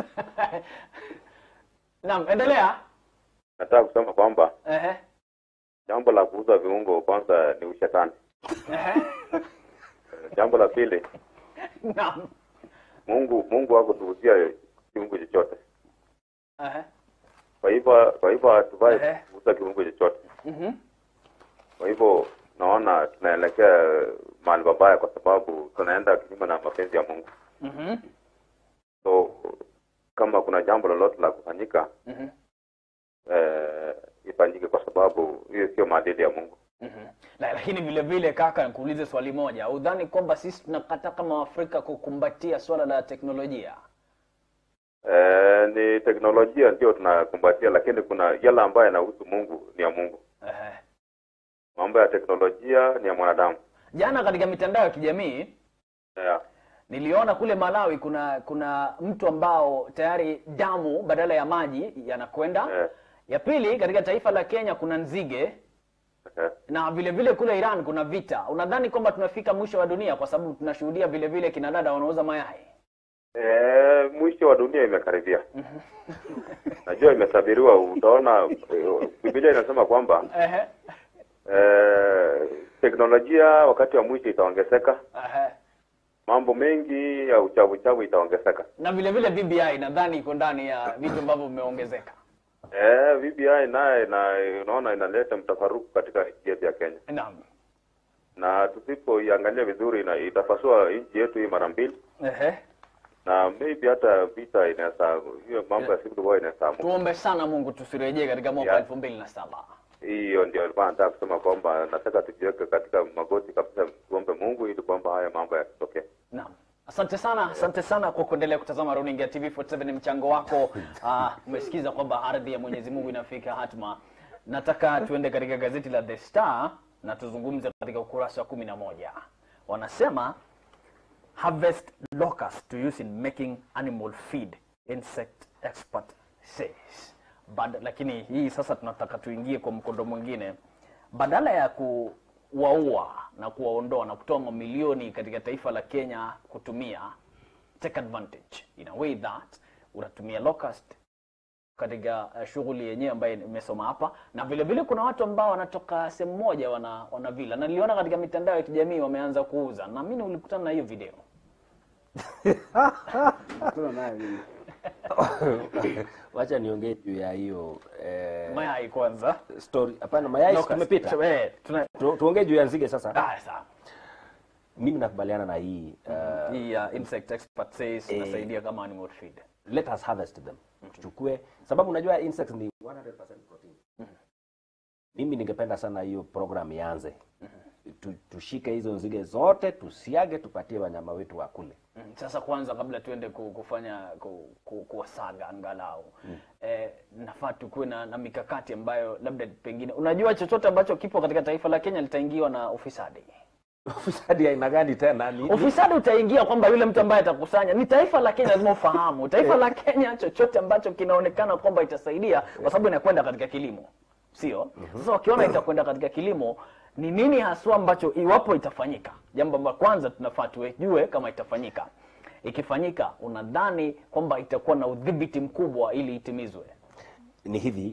Naam, endelea. Nataka kusema kwamba Ehe. jambo la kuuza viungo kwanza ni ushetani. Ehe. Eh, Jambo la pili, Naam. Mungu Mungu hakutuuzia kiungo chochote. Ehe. Kwa hivyo kwa hivyo hatufai Ehe. kuuza kiungo chochote. Mhm. Kwa hivyo naona tunaelekea mahali pabaya, kwa sababu tunaenda kinyume na mapenzi ya Mungu. Mhm. So kama kuna jambo lolote la kufanyika, Mhm. eh, ifanyike kwa sababu hiyo sio maadili ya Mungu. Mhm. La, lakini vile vile kaka, nikuulize swali moja. Udhani kwamba sisi tunakata kama Waafrika kukumbatia swala la teknolojia? Eh, ni teknolojia ndio tunakumbatia, lakini kuna yale ambayo yanahusu Mungu ni ya Mungu. Ehe. Mambo ya teknolojia ni ya mwanadamu. Jana katika mitandao ya kijamii Yeah. niliona kule Malawi kuna kuna mtu ambao tayari damu badala ya maji yanakwenda. Eh. Ya pili katika taifa la Kenya kuna nzige Eh. na vile vile kule Iran kuna vita. Unadhani kwamba tunafika mwisho wa dunia kwa sababu tunashuhudia vile vile kina dada wanauza mayai? Eh, mwisho wa dunia imekaribia. Najua imesabiriwa. Utaona eh, Biblia inasema kwamba Ehe. eh, teknolojia wakati wa mwisho itaongezeka, Ehe. mambo mengi ya uchavu chavu itaongezeka. Na vile vile BBI nadhani iko ndani ya vitu ambavyo vimeongezeka. Eh, BBI naye na unaona inaleta mtafaruku katika nchi yetu ya Kenya, Naam. na tusipoiangalia vizuri ina, itapasua nchi yetu hii mara mbili, Ehe. na maybe hata vita inaweza, hiyo mambo ya civil war inaweza amuka. Tuombe sana Mungu tusirejee katika mwaka Yeah. elfu mbili na saba. Hiyo ndio alikuwa nataka kusema kwamba nataka tujiweke katika magoti kabisa, tuombe Mungu ili kwamba haya mambo yasitokee. Naam. Asante sana, asante sana kwa kuendelea kutazama runinga ya TV47 mchango wako. Ah, umesikiza kwamba ardhi ya Mwenyezi Mungu inafika hatma. Nataka tuende katika gazeti la The Star na tuzungumze katika ukurasa wa kumi na moja. Wanasema harvest locust to use in making animal feed insect expert says Bad, lakini hii sasa tunataka tuingie kwa mkondo mwingine badala ya kuwaua na kuwaondoa na kutoa mamilioni katika taifa la Kenya kutumia take advantage in a way that unatumia locust katika uh, shughuli yenyewe ambayo nimesoma hapa na vile vile kuna watu ambao wanatoka sehemu moja wana, wana vila na niliona katika mitandao ya kijamii wameanza kuuza na mimi ulikutana na hiyo video Kuna nayo mimi. wacha niongee juu ya hiyo eh, mayai kwanza story hapana mayai Locust. tumepita Eh, tuna Tu- tuongee juu ya nzige sasa ah, sawa mimi nakubaliana na hii uh, hii uh, insect expert says Eh. inasaidia kama animal feed let us harvest them tuchukue sababu unajua insects ni 100% protein mimi ningependa sana hiyo program ianze tu, tushike hizo nzige zote tusiage tupatie wanyama wetu wakule Mm, sasa kwanza kabla tuende ku- kufanya ku, ku, kuwasaga angalau eh, nafaa tukuwe na, na mikakati ambayo labda pengine unajua chochote ambacho kipo katika taifa la Kenya litaingiwa na ufisadi ufisadi aina gani tena ni, ufisadi utaingia kwamba yule mtu ambaye atakusanya ni taifa la Kenya lazima ufahamu taifa la Kenya chochote ambacho kinaonekana kwamba itasaidia kwa sababu inakwenda katika kilimo sio sasa wakiona itakwenda katika kilimo ni nini haswa ambacho iwapo itafanyika jambo ambalo kwanza tunafaa tujue kama itafanyika ikifanyika unadhani kwamba itakuwa na udhibiti mkubwa ili itimizwe ni hivi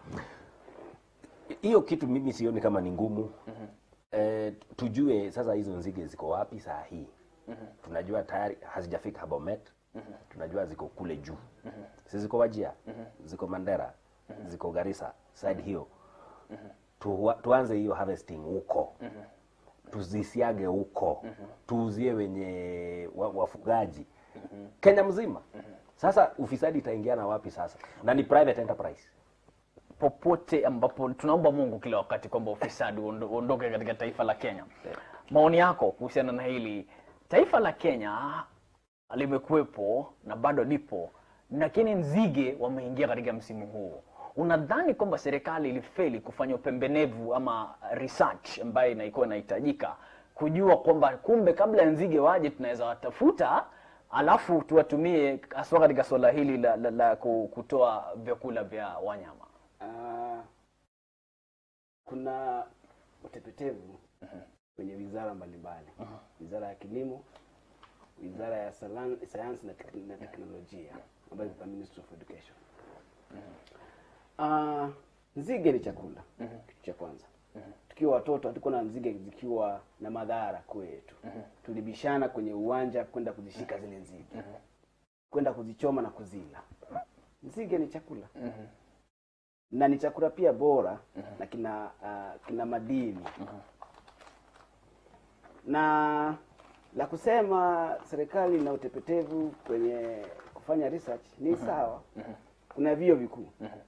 hiyo kitu mimi sioni kama ni ngumu eh, tujue sasa hizo nzige ziko wapi saa hii tunajua tayari hazijafika Bomet tunajua ziko kule juu si ziko Wajia ziko Mandera ziko Garissa side hiyo tu, tuanze hiyo harvesting huko tuzisiage huko tuuzie wenye wa, wafugaji Kenya mzima sasa ufisadi itaingiana wapi sasa na ni private enterprise popote ambapo tunaomba Mungu kila wakati kwamba ufisadi uondo- uondoke katika taifa la Kenya. Maoni yako kuhusiana na hili, taifa la Kenya limekuwepo na bado lipo, lakini nzige wameingia katika msimu huu. Unadhani kwamba serikali ilifeli kufanya upembenevu ama research ambayo inaikuwa inahitajika kujua kwamba kumbe kabla ya nzige waje tunaweza watafuta alafu tuwatumie haswa katika suala hili la, la, la ku- kutoa vyakula vya wanyama Ah, kuna utepetevu kwenye wizara mbalimbali wizara ya kilimo wizara ya salan- sayansi na, tek- na teknolojia ambayo ni ministry of education Ah, nzige ni chakula kitu cha kwanza tukiwa watoto hatukuwa na nzige zikiwa na madhara kwetu tulibishana kwenye uwanja kwenda kuzishika zile nzige kwenda kuzichoma na kuzila nzige ni chakula na ni chakula pia bora na kina uh, kina madini na la kusema serikali na utepetevu kwenye kufanya research ni sawa kuna vio vikuu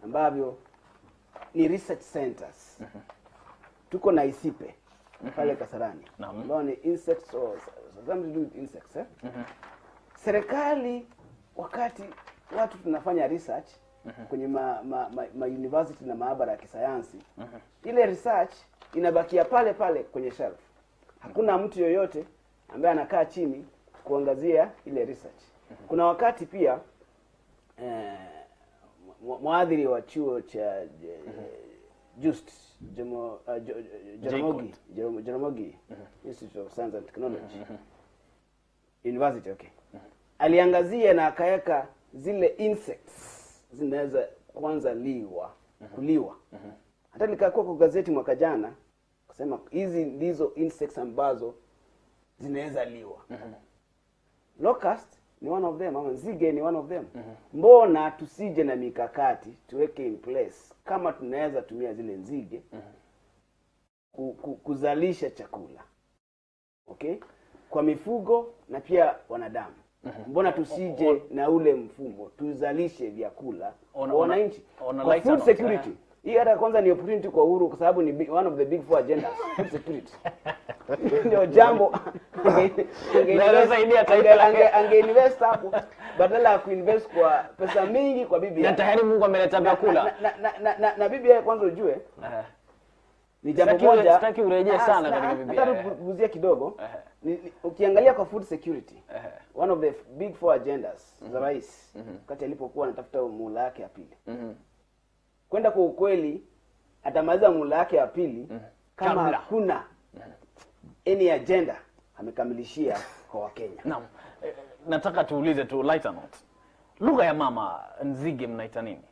ambavyo ni research centers tuko na isipe pale kasarani Naam. ambao ni insects or something to do with insects eh? serikali wakati watu tunafanya research kwenye ma, ma, ma, ma university na maabara ya kisayansi ile research inabakia pale pale kwenye shelf hakuna mtu yoyote ambaye anakaa chini kuangazia ile research kuna wakati pia eh, mwa- mwadhiri wa chuo cha eh, just Jomo, uh, Jo- Jo- Jaramogi Jaramogi- Jaramogi Institute of Science and Technology University okay aliangazia na akaweka zile insects zinaweza kwanza liwa kuliwa hata likakuwa kwa gazeti mwaka jana kusema hizi ndizo insects ambazo zinaweza liwa locust ni one of them ama nzige ni one of them mbona tusije na mikakati tuweke in place kama tunaweza tumia zile nzige ku, ku, kuzalisha chakula okay kwa mifugo na pia wanadamu mbona tusije na ule mfumo tuzalishe vyakula On- kwa on a- wananchi on a kwa lighter food note, security eh. hii hata kwanza ni opportunity kwa uhuru kwa sababu ni big- one of the big four agendas food security ndio jambo ange- ange- Naweza saidia taifa ange- lake. ange- angeinvest hapo badala ya kuinvest kwa pesa mingi kwa bibi na tayari mungu ameleta na, vyakula na, na, na, na, na, na bibi yake kwanza ujue Eh. ni jambo Sitaki ure- moja sitaki urejee Ah, sana sina- katika Biblia. nataka kuguzia kidogo ni, ni, ukiangalia kwa food security one of the big four agendas za rais wakati alipokuwa anatafuta muhula yake ya pili Mhm. kwenda kwa ukweli atamaliza muhula yake ya pili kama Kabla. hakuna any agenda amekamilishia kwa wakenya Naam. Eh, nataka tuulize tu lighter note. Lugha ya mama nzige mnaita nini?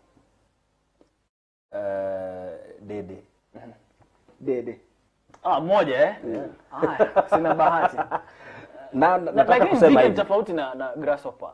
Eh, dede dede Ah, moja eh? Haya, sina bahati. na, Na- na, nataka Lakini kusema nzige ni hivi tofauti na, na grasshopper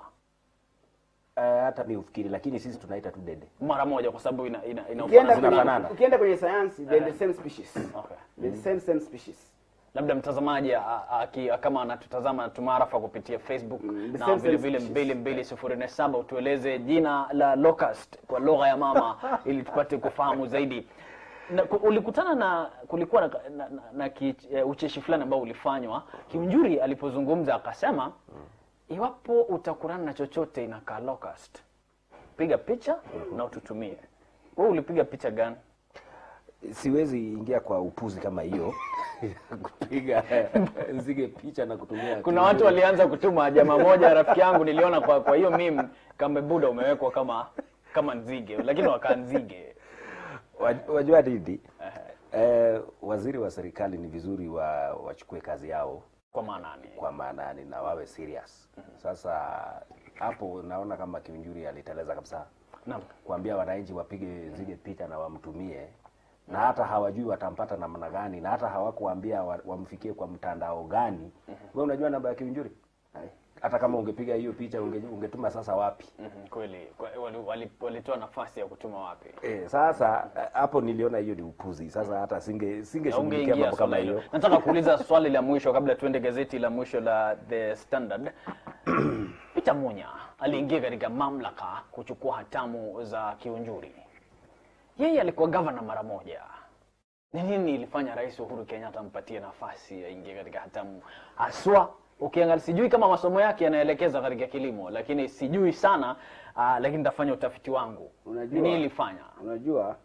eh, hata mi ufikiri lakini sisi tunaita tu dede mara moja kwa sababu ina ina, ina ukienda ufanisi. kwenye, zinafanana. ukienda kwenye sayansi they're the same species Okay. they're the same same species labda mtazamaji a- a- aki- kama anatutazama tumaarafa kupitia facebook the na same vile vile species. mbili mbili sifuri nne saba utueleze jina la locust kwa lugha ya mama ili tupate kufahamu zaidi na, ku- ulikutana na kulikuwa na, na, na, na ki, eh, ucheshi fulani ambao ulifanywa kiunjuri alipozungumza akasema iwapo utakutana na chochote inakaa locust piga picha na ututumie wewe ulipiga picha gani siwezi ingia kwa upuzi kama hiyo kupiga nzige picha na kutumia kuna watu walianza kutuma jamaa moja rafiki yangu niliona kwa kwa hiyo mimi kama buda umewekwa kama kama nzige lakini wakaa nzige Waj- wajua nini eh, waziri wa serikali ni vizuri wa wachukue kazi yao kwa maanani kwa maanani na wawe serious sasa hapo naona kama kiunjuri aliteleza kabisa naam kuambia wananchi wapige zile picha na wamtumie na hata hawajui watampata namna gani na hata hawakuambia wa- wamfikie kwa mtandao gani we unajua namba ya kiunjuri hata kama ungepiga hiyo picha unge, ungetuma sasa wapi Mhm, kweli Kwa- wali- wali- walitoa nafasi ya kutuma wapi e, sasa eh, hapo niliona hiyo ni upuzi sasa hata singe singeshughulikia ungeingia mambo kama swala hilo hiyo nataka kuuliza swali la mwisho kabla tuende gazeti la mwisho la the standard peter munya aliingia katika mamlaka kuchukua hatamu za kiunjuri yeye alikuwa gavana mara moja ni nini ilifanya rais uhuru kenyatta ampatie nafasi aingie katika hatamu haswa ukiangalia sijui kama masomo yake yanaelekeza katika kilimo lakini sijui sana uh, lakini nitafanya utafiti wangu Unajua- nini ilifanya unajua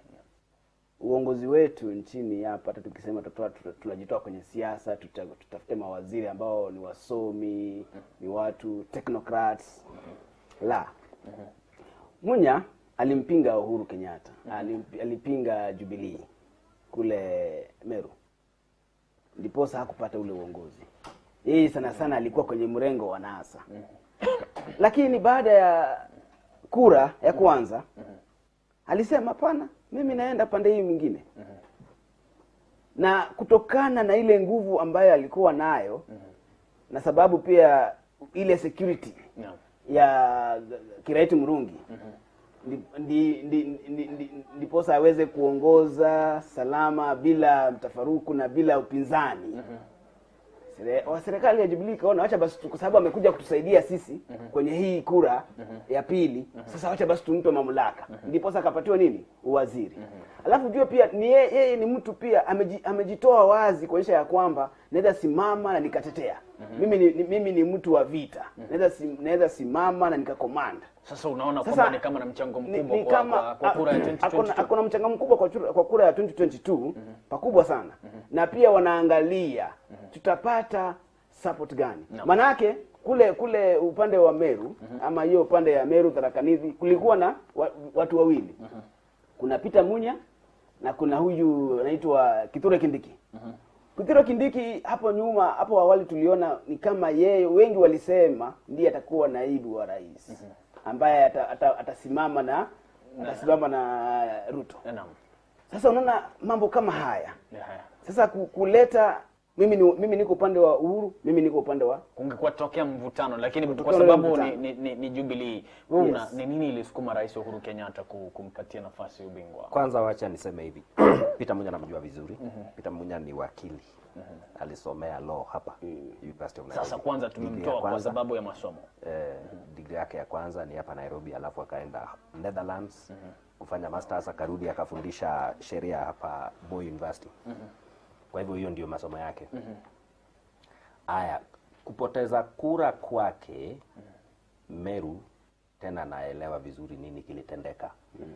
uongozi wetu nchini hapa hata tukisema tutoa- tuta- tunajitoa kwenye siasa tuta- tutafute mawaziri ambao ni wasomi ni watu technocrats la munya alimpinga uhuru kenyatta Alimp- alipinga jubilii kule meru ndiposa hakupata ule uongozi yeye sana sana alikuwa kwenye mrengo wa nasa lakini baada ya kura ya kwanza alisema hapana mimi naenda pande hii mwingine na kutokana na ile nguvu ambayo alikuwa nayo na sababu pia ile security Naam. ya kiraiti mrungi ndi- ndi- ndi- ndi- ndi- ndiposa aweze kuongoza salama bila mtafaruku na bila upinzani Sere- wa serikali ya Jubilee ikaona wacha basi tu- kwa sababu amekuja kutusaidia sisi kwenye hii kura ya pili sasa wacha basi tumpe mamlaka ndipo sasa akapatiwa nini uwaziri alafu jua pia ni yeye, yeye ni mtu pia ameji, amejitoa wazi kuonyesha ya kwamba naweza simama na nikatetea mimi ni, ni, mimi ni mtu wa vita naweza sim, naweza simama na nikakomanda Sasa unaona Sasa, kwamba ni kama na mchango ni, mkubwa ni kwa, kama kwa, kwa kura ya 2022. akona mchango mkubwa kwa, chura- kwa kura ya 2022 pakubwa sana na pia wanaangalia tutapata support gani Naam. manake kule kule upande wa Meru ama hiyo upande ya Meru Tharakanithi kulikuwa na wa, watu wawili kuna Peter Munya na kuna huyu anaitwa Kithure Kindiki Kithure Kindiki hapo nyuma hapo awali tuliona ni kama yeye wengi walisema ndiye atakuwa naibu wa rais ambaye ata- ata- atasimama na atasimama na Ruto. Naam. Sasa unaona mambo kama haya. Yeah. Sasa ku- kuleta mimi ni, mimi niko upande wa Uhuru, mimi niko upande wa kungekuwa tokea mvutano lakini kwa Kutokana na sababu ni, mvutano. ni, ni, ni Jubilee wewe una Yes. ni nini ilisukuma rais Uhuru Kenyatta ku- kumpatia nafasi ya ubingwa Kwanza wacha niseme hivi, Peter Munya namjua vizuri. Peter Munya ni wakili, alisomea law hapa University of Nairobi. sasa kwanza Degree ya tumemtoa kwa kwanza, sababu ya masomo eh, degree yake ya kwanza ni hapa Nairobi, alafu akaenda Netherlands kufanya masters, akarudi akafundisha sheria hapa Moi University. Kwa hivyo hiyo ndio masomo yake. Aya, kupoteza kura kwake Meru, tena naelewa vizuri nini kilitendeka.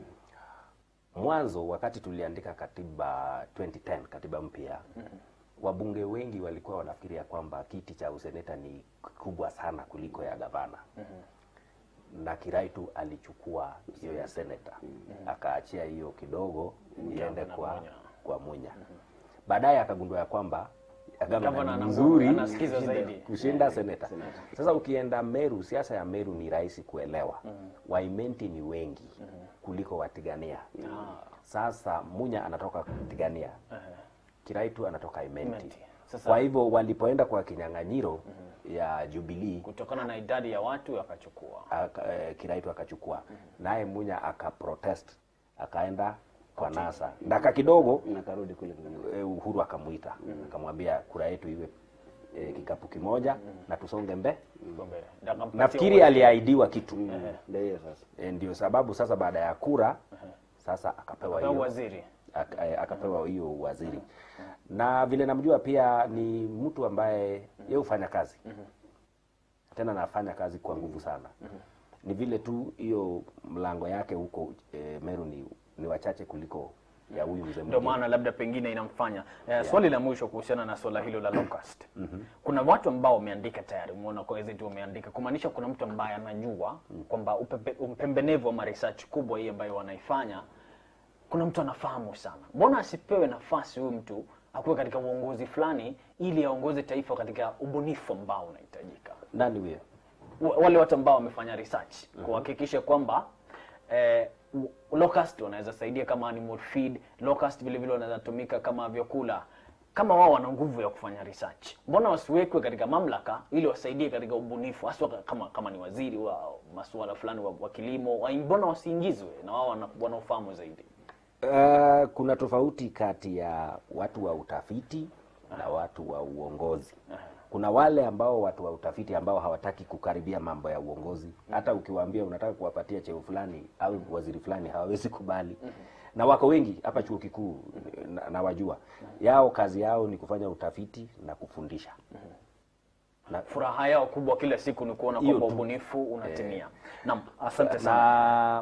Mwanzo wakati tuliandika katiba 2010 katiba mpya wabunge wengi walikuwa wanafikiria kwamba kiti cha useneta ni kubwa sana kuliko ya gavana na Kiraitu alichukua hiyo ya seneta akaachia hiyo kidogo iende Gavana kwa Munya. kwa Munya. Baadaye akagundua ya kwamba ya Gavana gavana ana ni nguvu, nzuri anasikiza kushinda- zaidi. kushinda seneta. Sasa ukienda Meru, siasa ya Meru ni rahisi kuelewa. Waimenti ni wengi kuliko Watigania. Sasa Munya anatoka Tigania, Kiraitu anatoka Imenti. Imenti. Sasa- Kwa hivyo walipoenda kwa kinyang'anyiro ya Jubilee kutokana na idadi ya watu akachukua aka, eh, Kiraitu akachukua naye Munya akaprotest akaenda kwa NASA ndaka kidogo nakarudi kule kule. eh, Uhuru akamuita akamwambia kura yetu iwe eh, kikapu kimoja na tusonge mbe. Gombe. Ndio akampatia Nafikiri uwezo. aliahidiwa kitu Ndio hiyo sasa. eh, ndio sababu sasa baada ya kura sasa akapewa Akapewa hiyo waziri ak- eh, akapewa hiyo waziri na vile namjua pia ni mtu ambaye yeye hufanya kazi tena anafanya kazi kwa nguvu sana ni vile tu hiyo mlango yake huko eh, Meru ni, ni wachache kuliko ya huyu mzee ndio mwingine. maana labda pengine inamfanya eh, swali la mwisho kuhusiana na swala hilo la locust kuna watu ambao wameandika tayari umeona kwa gazeti wameandika kumaanisha kuna mtu ambaye anajua kwamba upepe- upembenevu ama research kubwa hii ambayo wanaifanya kuna mtu anafahamu sana mbona asipewe nafasi huyu mtu akuwe katika uongozi fulani ili aongoze taifa katika ubunifu ambao unahitajika nani huyo wa- wale watu ambao wamefanya research kuhakikisha kwamba eh, u- locust wanaweza saidia kama animal feed locust vile vile wanaweza tumika kama vyakula kama wao wana nguvu ya kufanya research mbona wasiwekwe katika mamlaka ili wasaidie katika ubunifu haswa kama kama ni waziri wa masuala fulani wa, wa kilimo wa- mbona wasiingizwe na wao wana- wanaofahamu zaidi Uh, kuna tofauti kati ya watu wa utafiti na watu wa uongozi. Kuna wale ambao watu wa utafiti ambao hawataki kukaribia mambo ya uongozi. Hata ukiwaambia unataka kuwapatia cheo fulani au waziri fulani hawawezi kubali. Na wako wengi hapa chuo kikuu na, na wajua. Yao kazi yao ni kufanya utafiti na kufundisha. Na, furaha yao kubwa kila siku ni kuona Hiyo kwamba tu. ubunifu unatimia naam asante sana na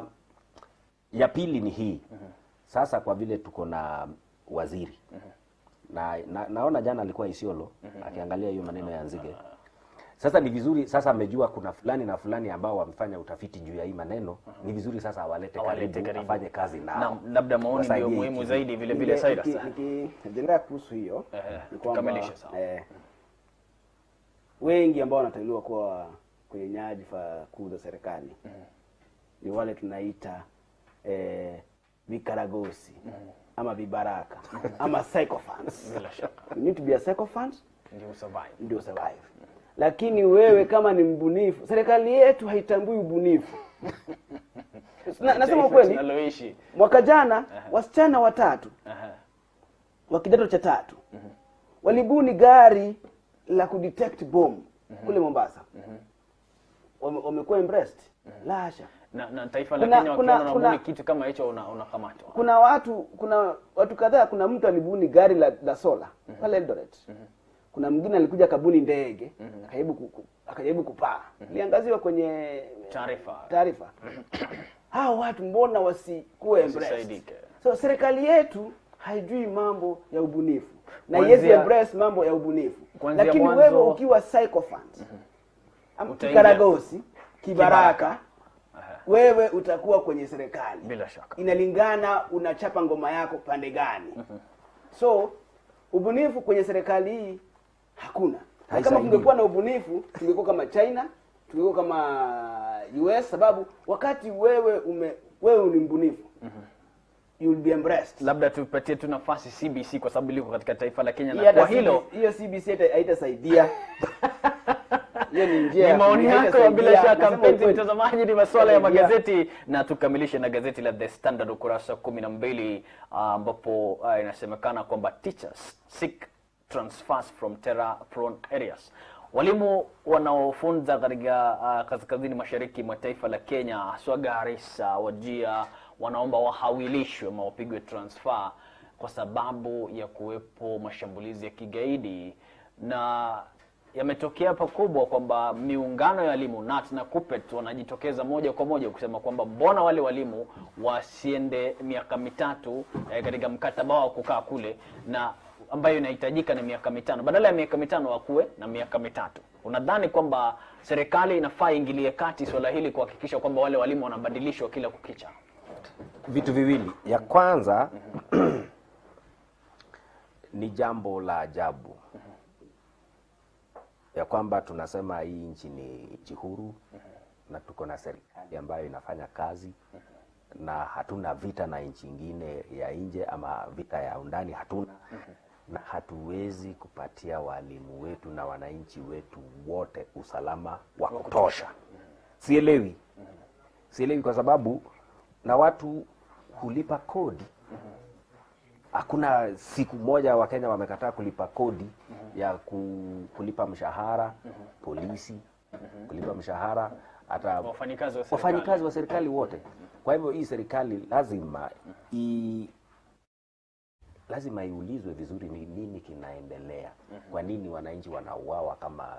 ya pili ni hii sasa kwa vile tuko na waziri na, na naona jana alikuwa Isiolo akiangalia hiyo maneno ya Nzige sasa ni vizuri sasa amejua kuna fulani na fulani ambao wamefanya utafiti juu ya hii maneno ni vizuri sasa awalete Awalete karibu, karibu. afanye kazi nao naam labda maoni ndio Wasaidie muhimu hiki. zaidi vile vile Niki- Cyrus niki- Nikiendelea kuhusu hiyo Ehe, ni kwamba tukamilishe sawa. eh, wengi ambao wanateuliwa kuwa kwenye nyadhifa kuu za serikali ni wale tunaita eh, vikaragosi ama vibaraka ama sycophants. bila shaka You need to be a sycophant ndio survive ndio survive. Lakini wewe kama ni mbunifu, serikali yetu haitambui ubunifu. Na, nasema Taifa ukweli, tunaloishi mwaka jana wasichana watatu Aha. wa kidato cha tatu walibuni gari la kudetect bomb kule Mombasa wame- wamekuwa impressed la hasha na, na taifa la Kuna- Kenya kuna- wakiona kuna- unabuni kitu kama hicho una- unakamatwa kuna watu kuna watu kadhaa kuna mtu alibuni gari la, la sola pale Eldoret kuna mwingine alikuja kabuni ndege akajaribu ku- ku- akajaribu kupaa iliangaziwa kwenye taarifa taarifa hao watu mbona wasikuwe embraced? Wasisaidike. so serikali yetu haijui mambo ya ubunifu na Kuanzia- yes embrace mambo ya ubunifu Kuanzia lakini mwanzo- wewe ukiwa psychophant am- Utaingia- kikaragosi kibaraka Kibaraka. wewe utakuwa kwenye serikali Bila shaka. inalingana unachapa ngoma yako pande gani so ubunifu kwenye serikali hii hakuna na kama Haisaidii. kungekuwa na ubunifu tungekuwa kama china tungekuwa kama us sababu wakati wewe ume wewe ni mbunifu you will be embraced labda tupatie tu nafasi cbc kwa sababu liko katika taifa la kenya Hii na hata kwa hilo CBC hiyo cbc haita- haitasaidia hiyo ni njia ni ya maoni kuonyesha yako ya bila saidia. shaka Nasema mpenzi ukweli. mtazamaji ni masuala ya Saidia. magazeti na tukamilishe na gazeti la the standard ukurasa wa kumi na mbili ah, ambapo ah, inasemekana kwamba teachers seek transfers from terror prone areas walimu wanaofunza katika ah, kaskazini mashariki mwa taifa la kenya haswa garissa wajia wanaomba wahawilishwe ama wapigwe transfer kwa sababu ya kuwepo mashambulizi ya kigaidi na yametokea pakubwa kwamba miungano ya walimu NAT na KUPPET wanajitokeza moja kwa moja kusema kwamba mbona wale walimu wasiende miaka mitatu eh, katika mkataba wao kukaa kule na ambayo inahitajika ni miaka mitano badala ya miaka mitano wakuwe na miaka mitatu unadhani kwamba serikali inafaa ingilie kati swala hili kuhakikisha kwamba wale walimu wanabadilishwa kila kukicha vitu viwili ya kwanza ni jambo la ajabu ya kwamba tunasema hii nchi ni nchi huru na tuko na serikali ambayo inafanya kazi na hatuna vita na nchi ingine ya nje ama vita ya undani hatuna na hatuwezi kupatia walimu wetu na wananchi wetu wote usalama wa kutosha sielewi sielewi kwa sababu na watu hulipa kodi hakuna siku moja wakenya wamekataa kulipa kodi ya ku, kulipa mshahara polisi kulipa mshahara hata wafanyikazi wa serikali. wafanyikazi wa serikali wote kwa hivyo hii serikali lazima i, lazima iulizwe vizuri ni nini kinaendelea kwa nini wananchi wanauawa kama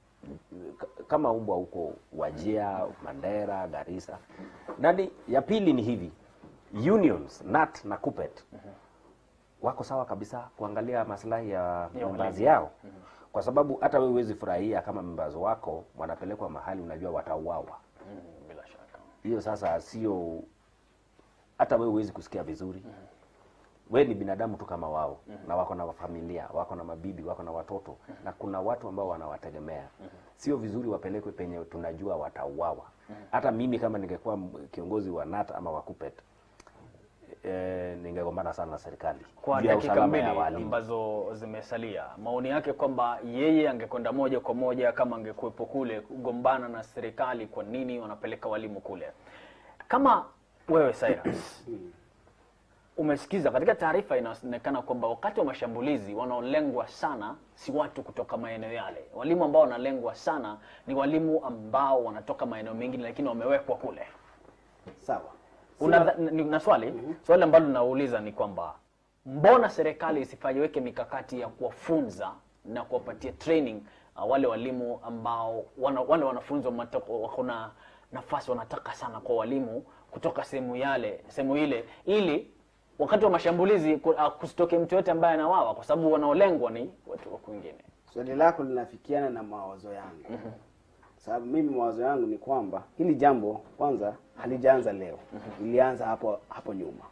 kama umbwa huko wajia mandera garissa nani ya pili ni hivi unions nat na kupet wako sawa kabisa kuangalia maslahi ya membazi yao kwa sababu hata wewe huwezi furahia kama membazi wako wanapelekwa mahali unajua watauawa Mm, bila shaka hiyo sasa sio hata wewe huwezi kusikia vizuri we ni binadamu tu kama wao na wako na familia wako na mabibi wako na watoto na kuna watu ambao wanawategemea sio vizuri wapelekwe penye tunajua watauawa hata mimi kama ningekuwa m- kiongozi wa nat ama wa kupet e, ningegombana sana na serikali kwa juu ya dakika usalama mbili ya walimu. ambazo zimesalia maoni yake kwamba yeye angekwenda moja kwa moja kama angekuwepo kule kugombana na serikali kwa nini wanapeleka walimu kule kama wewe Cyrus umesikiza katika taarifa inaonekana kwamba wakati wa mashambulizi wanaolengwa sana si watu kutoka maeneo yale walimu ambao wanalengwa sana ni walimu ambao wanatoka maeneo mengine lakini wamewekwa kule sawa Una, ni- na swali swali ambalo linauliza ni kwamba mbona serikali isifajiweke mikakati ya kuwafunza na kuwapatia training uh, wale walimu ambao wana, wale wanafunzi wamatoko- wako na nafasi wanataka sana kwa walimu kutoka sehemu yale sehemu ile ili wakati wa mashambulizi ku- uh, kusitoke mtu yote ambaye anawawa kwa sababu wanaolengwa ni watu wa kwingine swali lako linafikiana na mawazo yangu sababu mimi mawazo yangu ni kwamba hili jambo kwanza halijaanza leo ilianza hapo hapo nyuma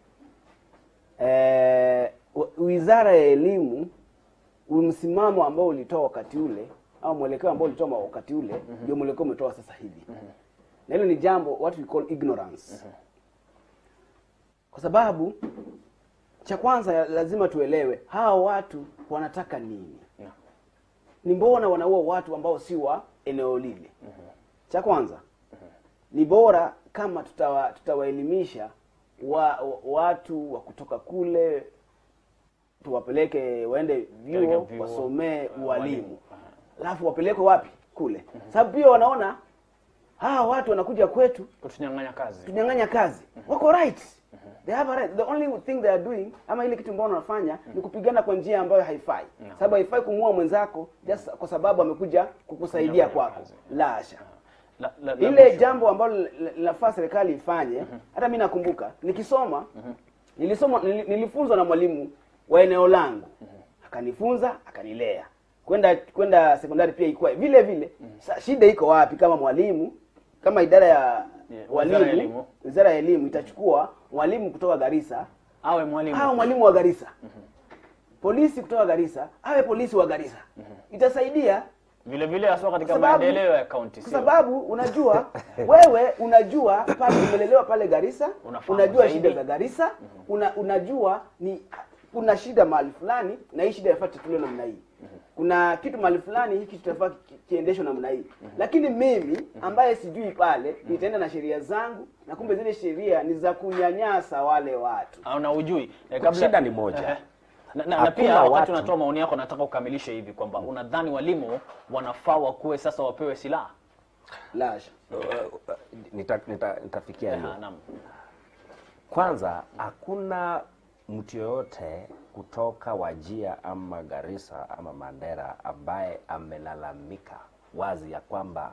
eh, wa- wizara ya elimu msimamo ambao ulitoa wakati ule au mwelekeo ambao ulitoa ma- wakati ule ndio mwelekeo umetoa sasa hivi na hilo ni jambo what we call ignorance kwa sababu cha kwanza lazima tuelewe hawa watu wanataka nini Yeah. ni mbona wanaua watu ambao si wa eneo lile cha kwanza ni bora kama tutawa, tutawaelimisha wa, wa, watu wa kutoka kule tuwapeleke waende Katika vyuo vyuo, wasomee uh, ualimu alafu wapelekwe wapi kule sababu pia wanaona hawa watu wanakuja kwetu kutunyang'anya kazi tunyang'anya kazi wako right they have a right the only thing they are doing ama ile kitu ambao wanafanya ni kupigana kwa njia ambayo haifai sababu haifai kumuua mwenzako just kwa sababu amekuja kukusaidia Kunyang'anya kwako kazi. la hasha La- la- la ile mwisho. jambo ambalo li- linafaa serikali ifanye hata mi nakumbuka nikisoma nilisoma nili- nilifunzwa na mwalimu wa eneo langu akanifunza akanilea kwenda kwenda sekondari pia ilikuwa vile vile Sa, shida iko wapi kama mwalimu kama idara ya Yeah, wizara ya elimu. walimu wizara ya elimu itachukua mwalimu kutoka Garissa awe mwalimu au mwalimu wa Garissa polisi kutoka Garissa awe polisi wa Garissa itasaidia vile vile haswa katika Kwa sababu- maendeleo ya kaunti kwa sio? sababu unajua wewe unajua pale umelelewa pale Garissa Unafahamu unajua zaidi. shida za Garissa una, unajua ni kuna shida mahali fulani na hii shida yafaa tatuliwe namna hii kuna kitu mahali fulani hiki tutafaa ki- kiendeshwe namna hii lakini mimi ambaye sijui pale nitaenda na sheria zangu na kumbe zile sheria ni za kunyanyasa wale watu au na ujui eh, kabla Shida ni moja. Eh, na, na, na Hakuna pia wakati watu- unatoa maoni yako nataka ukamilishe hivi kwamba unadhani walimu wanafaa wakuwe sasa wapewe silaha lasha nita, nita, nitafikia hiyo Ah, naam. kwanza hakuna mtu yoyote kutoka wajia ama garissa ama mandera ambaye amelalamika wazi ya kwamba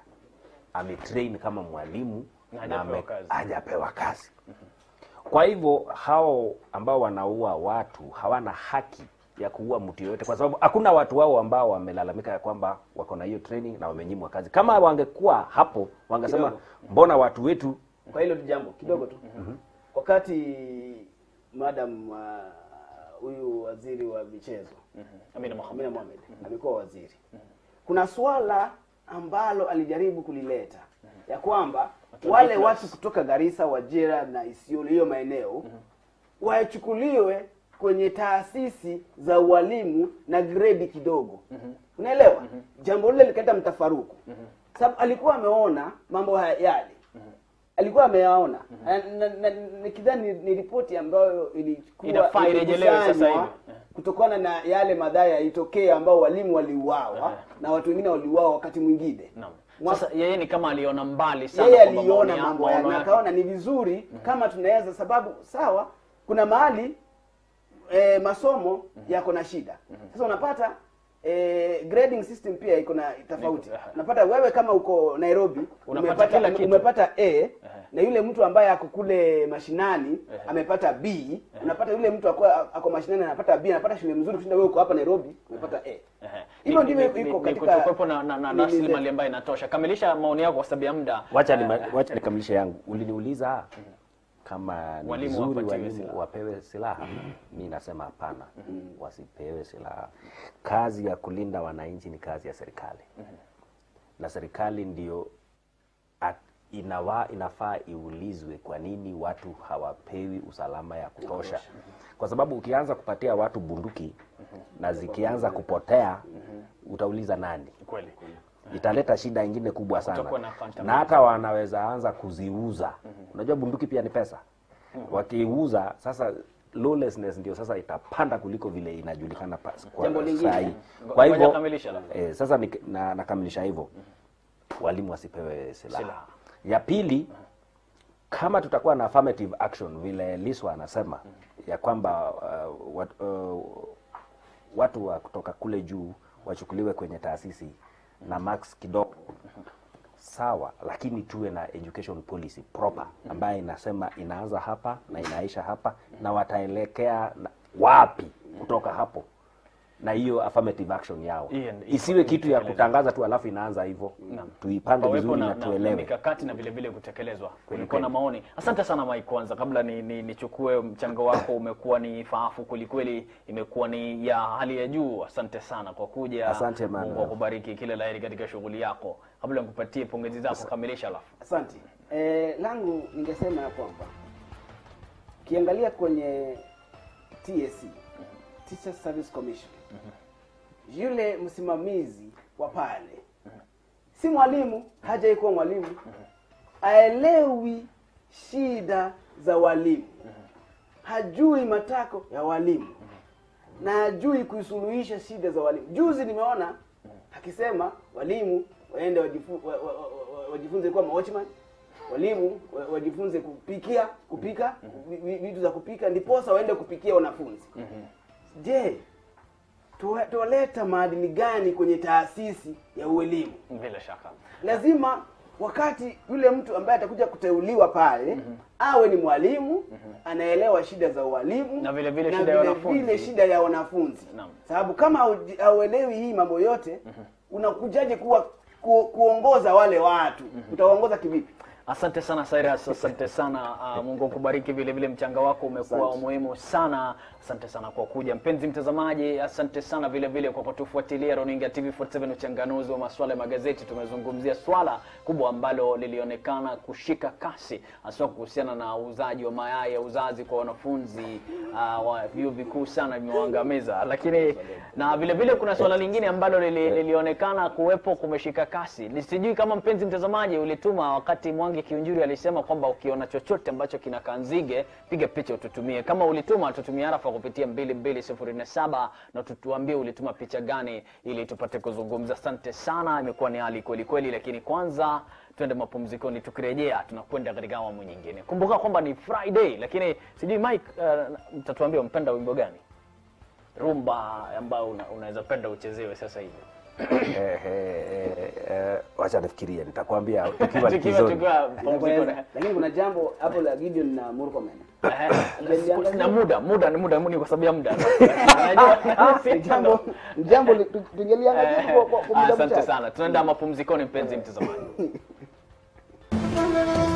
ametrain kama mwalimu Na na hajapewa ame- kazi. hajapewa kazi kwa hivyo hao ambao wanaua watu hawana haki ya kuua mtu yoyote kwa sababu hakuna watu wao ambao wamelalamika ya kwamba wako na hiyo training na wamenyimwa kazi kama wangekuwa hapo wangesema Kidogo. mbona watu wetu kwa hilo tu jambo kidogo tu wakati madam uh, huyu waziri wa michezo Amina Mohamed. Amina Mohamed amekuwa waziri kuna swala ambalo alijaribu kulileta ya kwamba wale plus. watu kutoka Garissa, Wajira na Isiolo hiyo maeneo wachukuliwe kwenye taasisi za ualimu na gredi kidogo unaelewa jambo lile likaleta mtafaruku sababu alikuwa ameona mambo haya yale alikuwa ameyaona Na- na- na- nikidhani ni, ni ripoti ambayo ilikuwa Inafaa irejelewe sasa ilikusanywa hivi. kutokana na yale madhara yalitokea ambao walimu waliuawa na watu wengine waliuawa wakati mwingine Naam. Mwa- Sasa yeye ni kama aliona mbali sana yeye kwamba aliona maoni ya- mambo maono haya na yake- akaona ni vizuri kama tunaweza sababu sawa kuna mahali e, masomo yako na shida sasa unapata e, grading system pia iko na tofauti Niko- unapata wewe kama uko Nairobi Unapata umepata, kila kitu. umepata A na yule mtu ambaye ako kule mashinani amepata B unapata yule mtu ako, ako mashinani anapata B anapata shule mzuri kushinda wewe uko hapa Nairobi umepata A Ehe. hivyo Ni- ndivyo ni- ni- iko ni katika kutokuwepo na, na, na nini rasilimali zetu. ambayo inatosha kamilisha maoni yako kwa sababu ya muda wacha ni, wacha nikamilishe yangu uliniuliza kama ni Walimu vizuri wapatiwe walimu silaha. wapewe silaha mi nasema hapana wasipewe silaha kazi ya kulinda wananchi ni kazi ya serikali na serikali ndio at- inawa, inafaa iulizwe kwa nini watu hawapewi usalama ya kutosha kwa sababu ukianza kupatia watu bunduki na zikianza kupotea utauliza nani kweli italeta shida ingine kubwa sana Kutakuwa na accountability. na hata wanaweza anza kuziuza unajua bunduki pia ni pesa wakiuza sasa lawlessness ndio sasa itapanda kuliko vile inajulikana pa- kwa Jambo lingine. saa hii. Ngo- kwa ngoja hivyo kamilisha alafu. eh, sasa ni, na, nakamilisha hivyo walimu wasipewe silaha. Silaha. ya pili kama tutakuwa na affirmative action vile Liswa anasema ya kwamba uh, wat, uh, watu wa kutoka kule juu wachukuliwe kwenye taasisi na max kidogo sawa, lakini tuwe na education policy proper ambayo inasema inaanza hapa na inaisha hapa na wataelekea na- wapi kutoka hapo na hiyo affirmative action yao Hiyo ndio- isiwe kitu ya itekelezwe. kutangaza tu alafu inaanza hivyo tuipange pawepo vizuri na, na na, na tuelewe mikakati na vile vile kutekelezwa kulikuwa kweli. na maoni asante sana Mike kwanza kabla ni, ni, nichukue mchango wako umekuwa ni faafu kwelikweli imekuwa ni ya hali ya juu asante sana kwa kuja Asante, man. Mungu akubariki kila laheri katika shughuli yako kabla nikupatie pongezi zako kamilisha alafu Asante. E, langu ningesema ya kwamba ukiangalia kwenye TSC, Teacher Service Commission, yule msimamizi wa pale si mwalimu, hajai kuwa mwalimu, aelewi shida za walimu, hajui matako ya walimu. na hajui kuisuluhisha shida za walimu. Juzi nimeona akisema walimu waende wajifu, wa, wa, wa, wa, wajifunze kuwa watchman, walimu wa- wajifunze kupikia kupika vi- vi- vitu za kupika, ndiposa waende kupikia wanafunzi. Je, tuwa- tuwaleta maadili gani kwenye taasisi ya uelimu? bila shaka lazima wakati yule mtu ambaye atakuja kuteuliwa pale awe ni mwalimu anaelewa shida za ualimu Na vile vile na shida ya vile wanafunzi. vile shida ya wanafunzi Naam. sababu kama hauji- hauelewi hii mambo yote unakujaje kuwa ku, kuongoza wale watu utawaongoza kivipi Asante sana Cyrus, asante sana uh, Mungu akubariki. Vile vile mchanga wako umekuwa Asante. muhimu sana. Asante sana kwa kuja, mpenzi mtazamaji. Asante sana vile vile kwa kutufuatilia Runinga TV 47, uchanganuzi wa masuala ya magazeti. Tumezungumzia swala kubwa ambalo lilionekana kushika kasi, hasa kuhusiana na uuzaji wa mayai ya uzazi kwa wanafunzi uh, wa vyuo vikuu sana imewaangamiza, lakini na vile vile kuna swala lingine ambalo lili, lilionekana kuwepo kumeshika kasi. Sijui kama mpenzi mtazamaji ulituma wakati Mwangi Kiunjuri alisema kwamba ukiona chochote ambacho kinakaa nzige piga picha ututumie. Kama ulituma tutumie arafa kupitia 22047 na tutuambie ulituma picha gani ili tupate kuzungumza. Asante sana, imekuwa ni hali kweli kweli, lakini kwanza twende mapumzikoni. Tukirejea tunakwenda katika awamu nyingine. Kumbuka kwamba ni Friday, lakini sijui Mike, uh, mtatuambia mpenda wimbo gani rumba ambayo una, unaweza penda uchezewe sasa hivi Eh, eh, eh, eh, wacha nifikirie, nitakwambia tukiwa tukiwa likizoni. tukiwa pumzikoni. lakini kuna jambo hapo la Gideon na Murkomen Eh, na muda muda ni muda ni kwa sababu ya muda Najua- Ni jambo ni jambo li- tu- tungeliangalia kwa- kwa kwa muda asante mchache sana tunaenda mapumzikoni mpenzi mtazamaji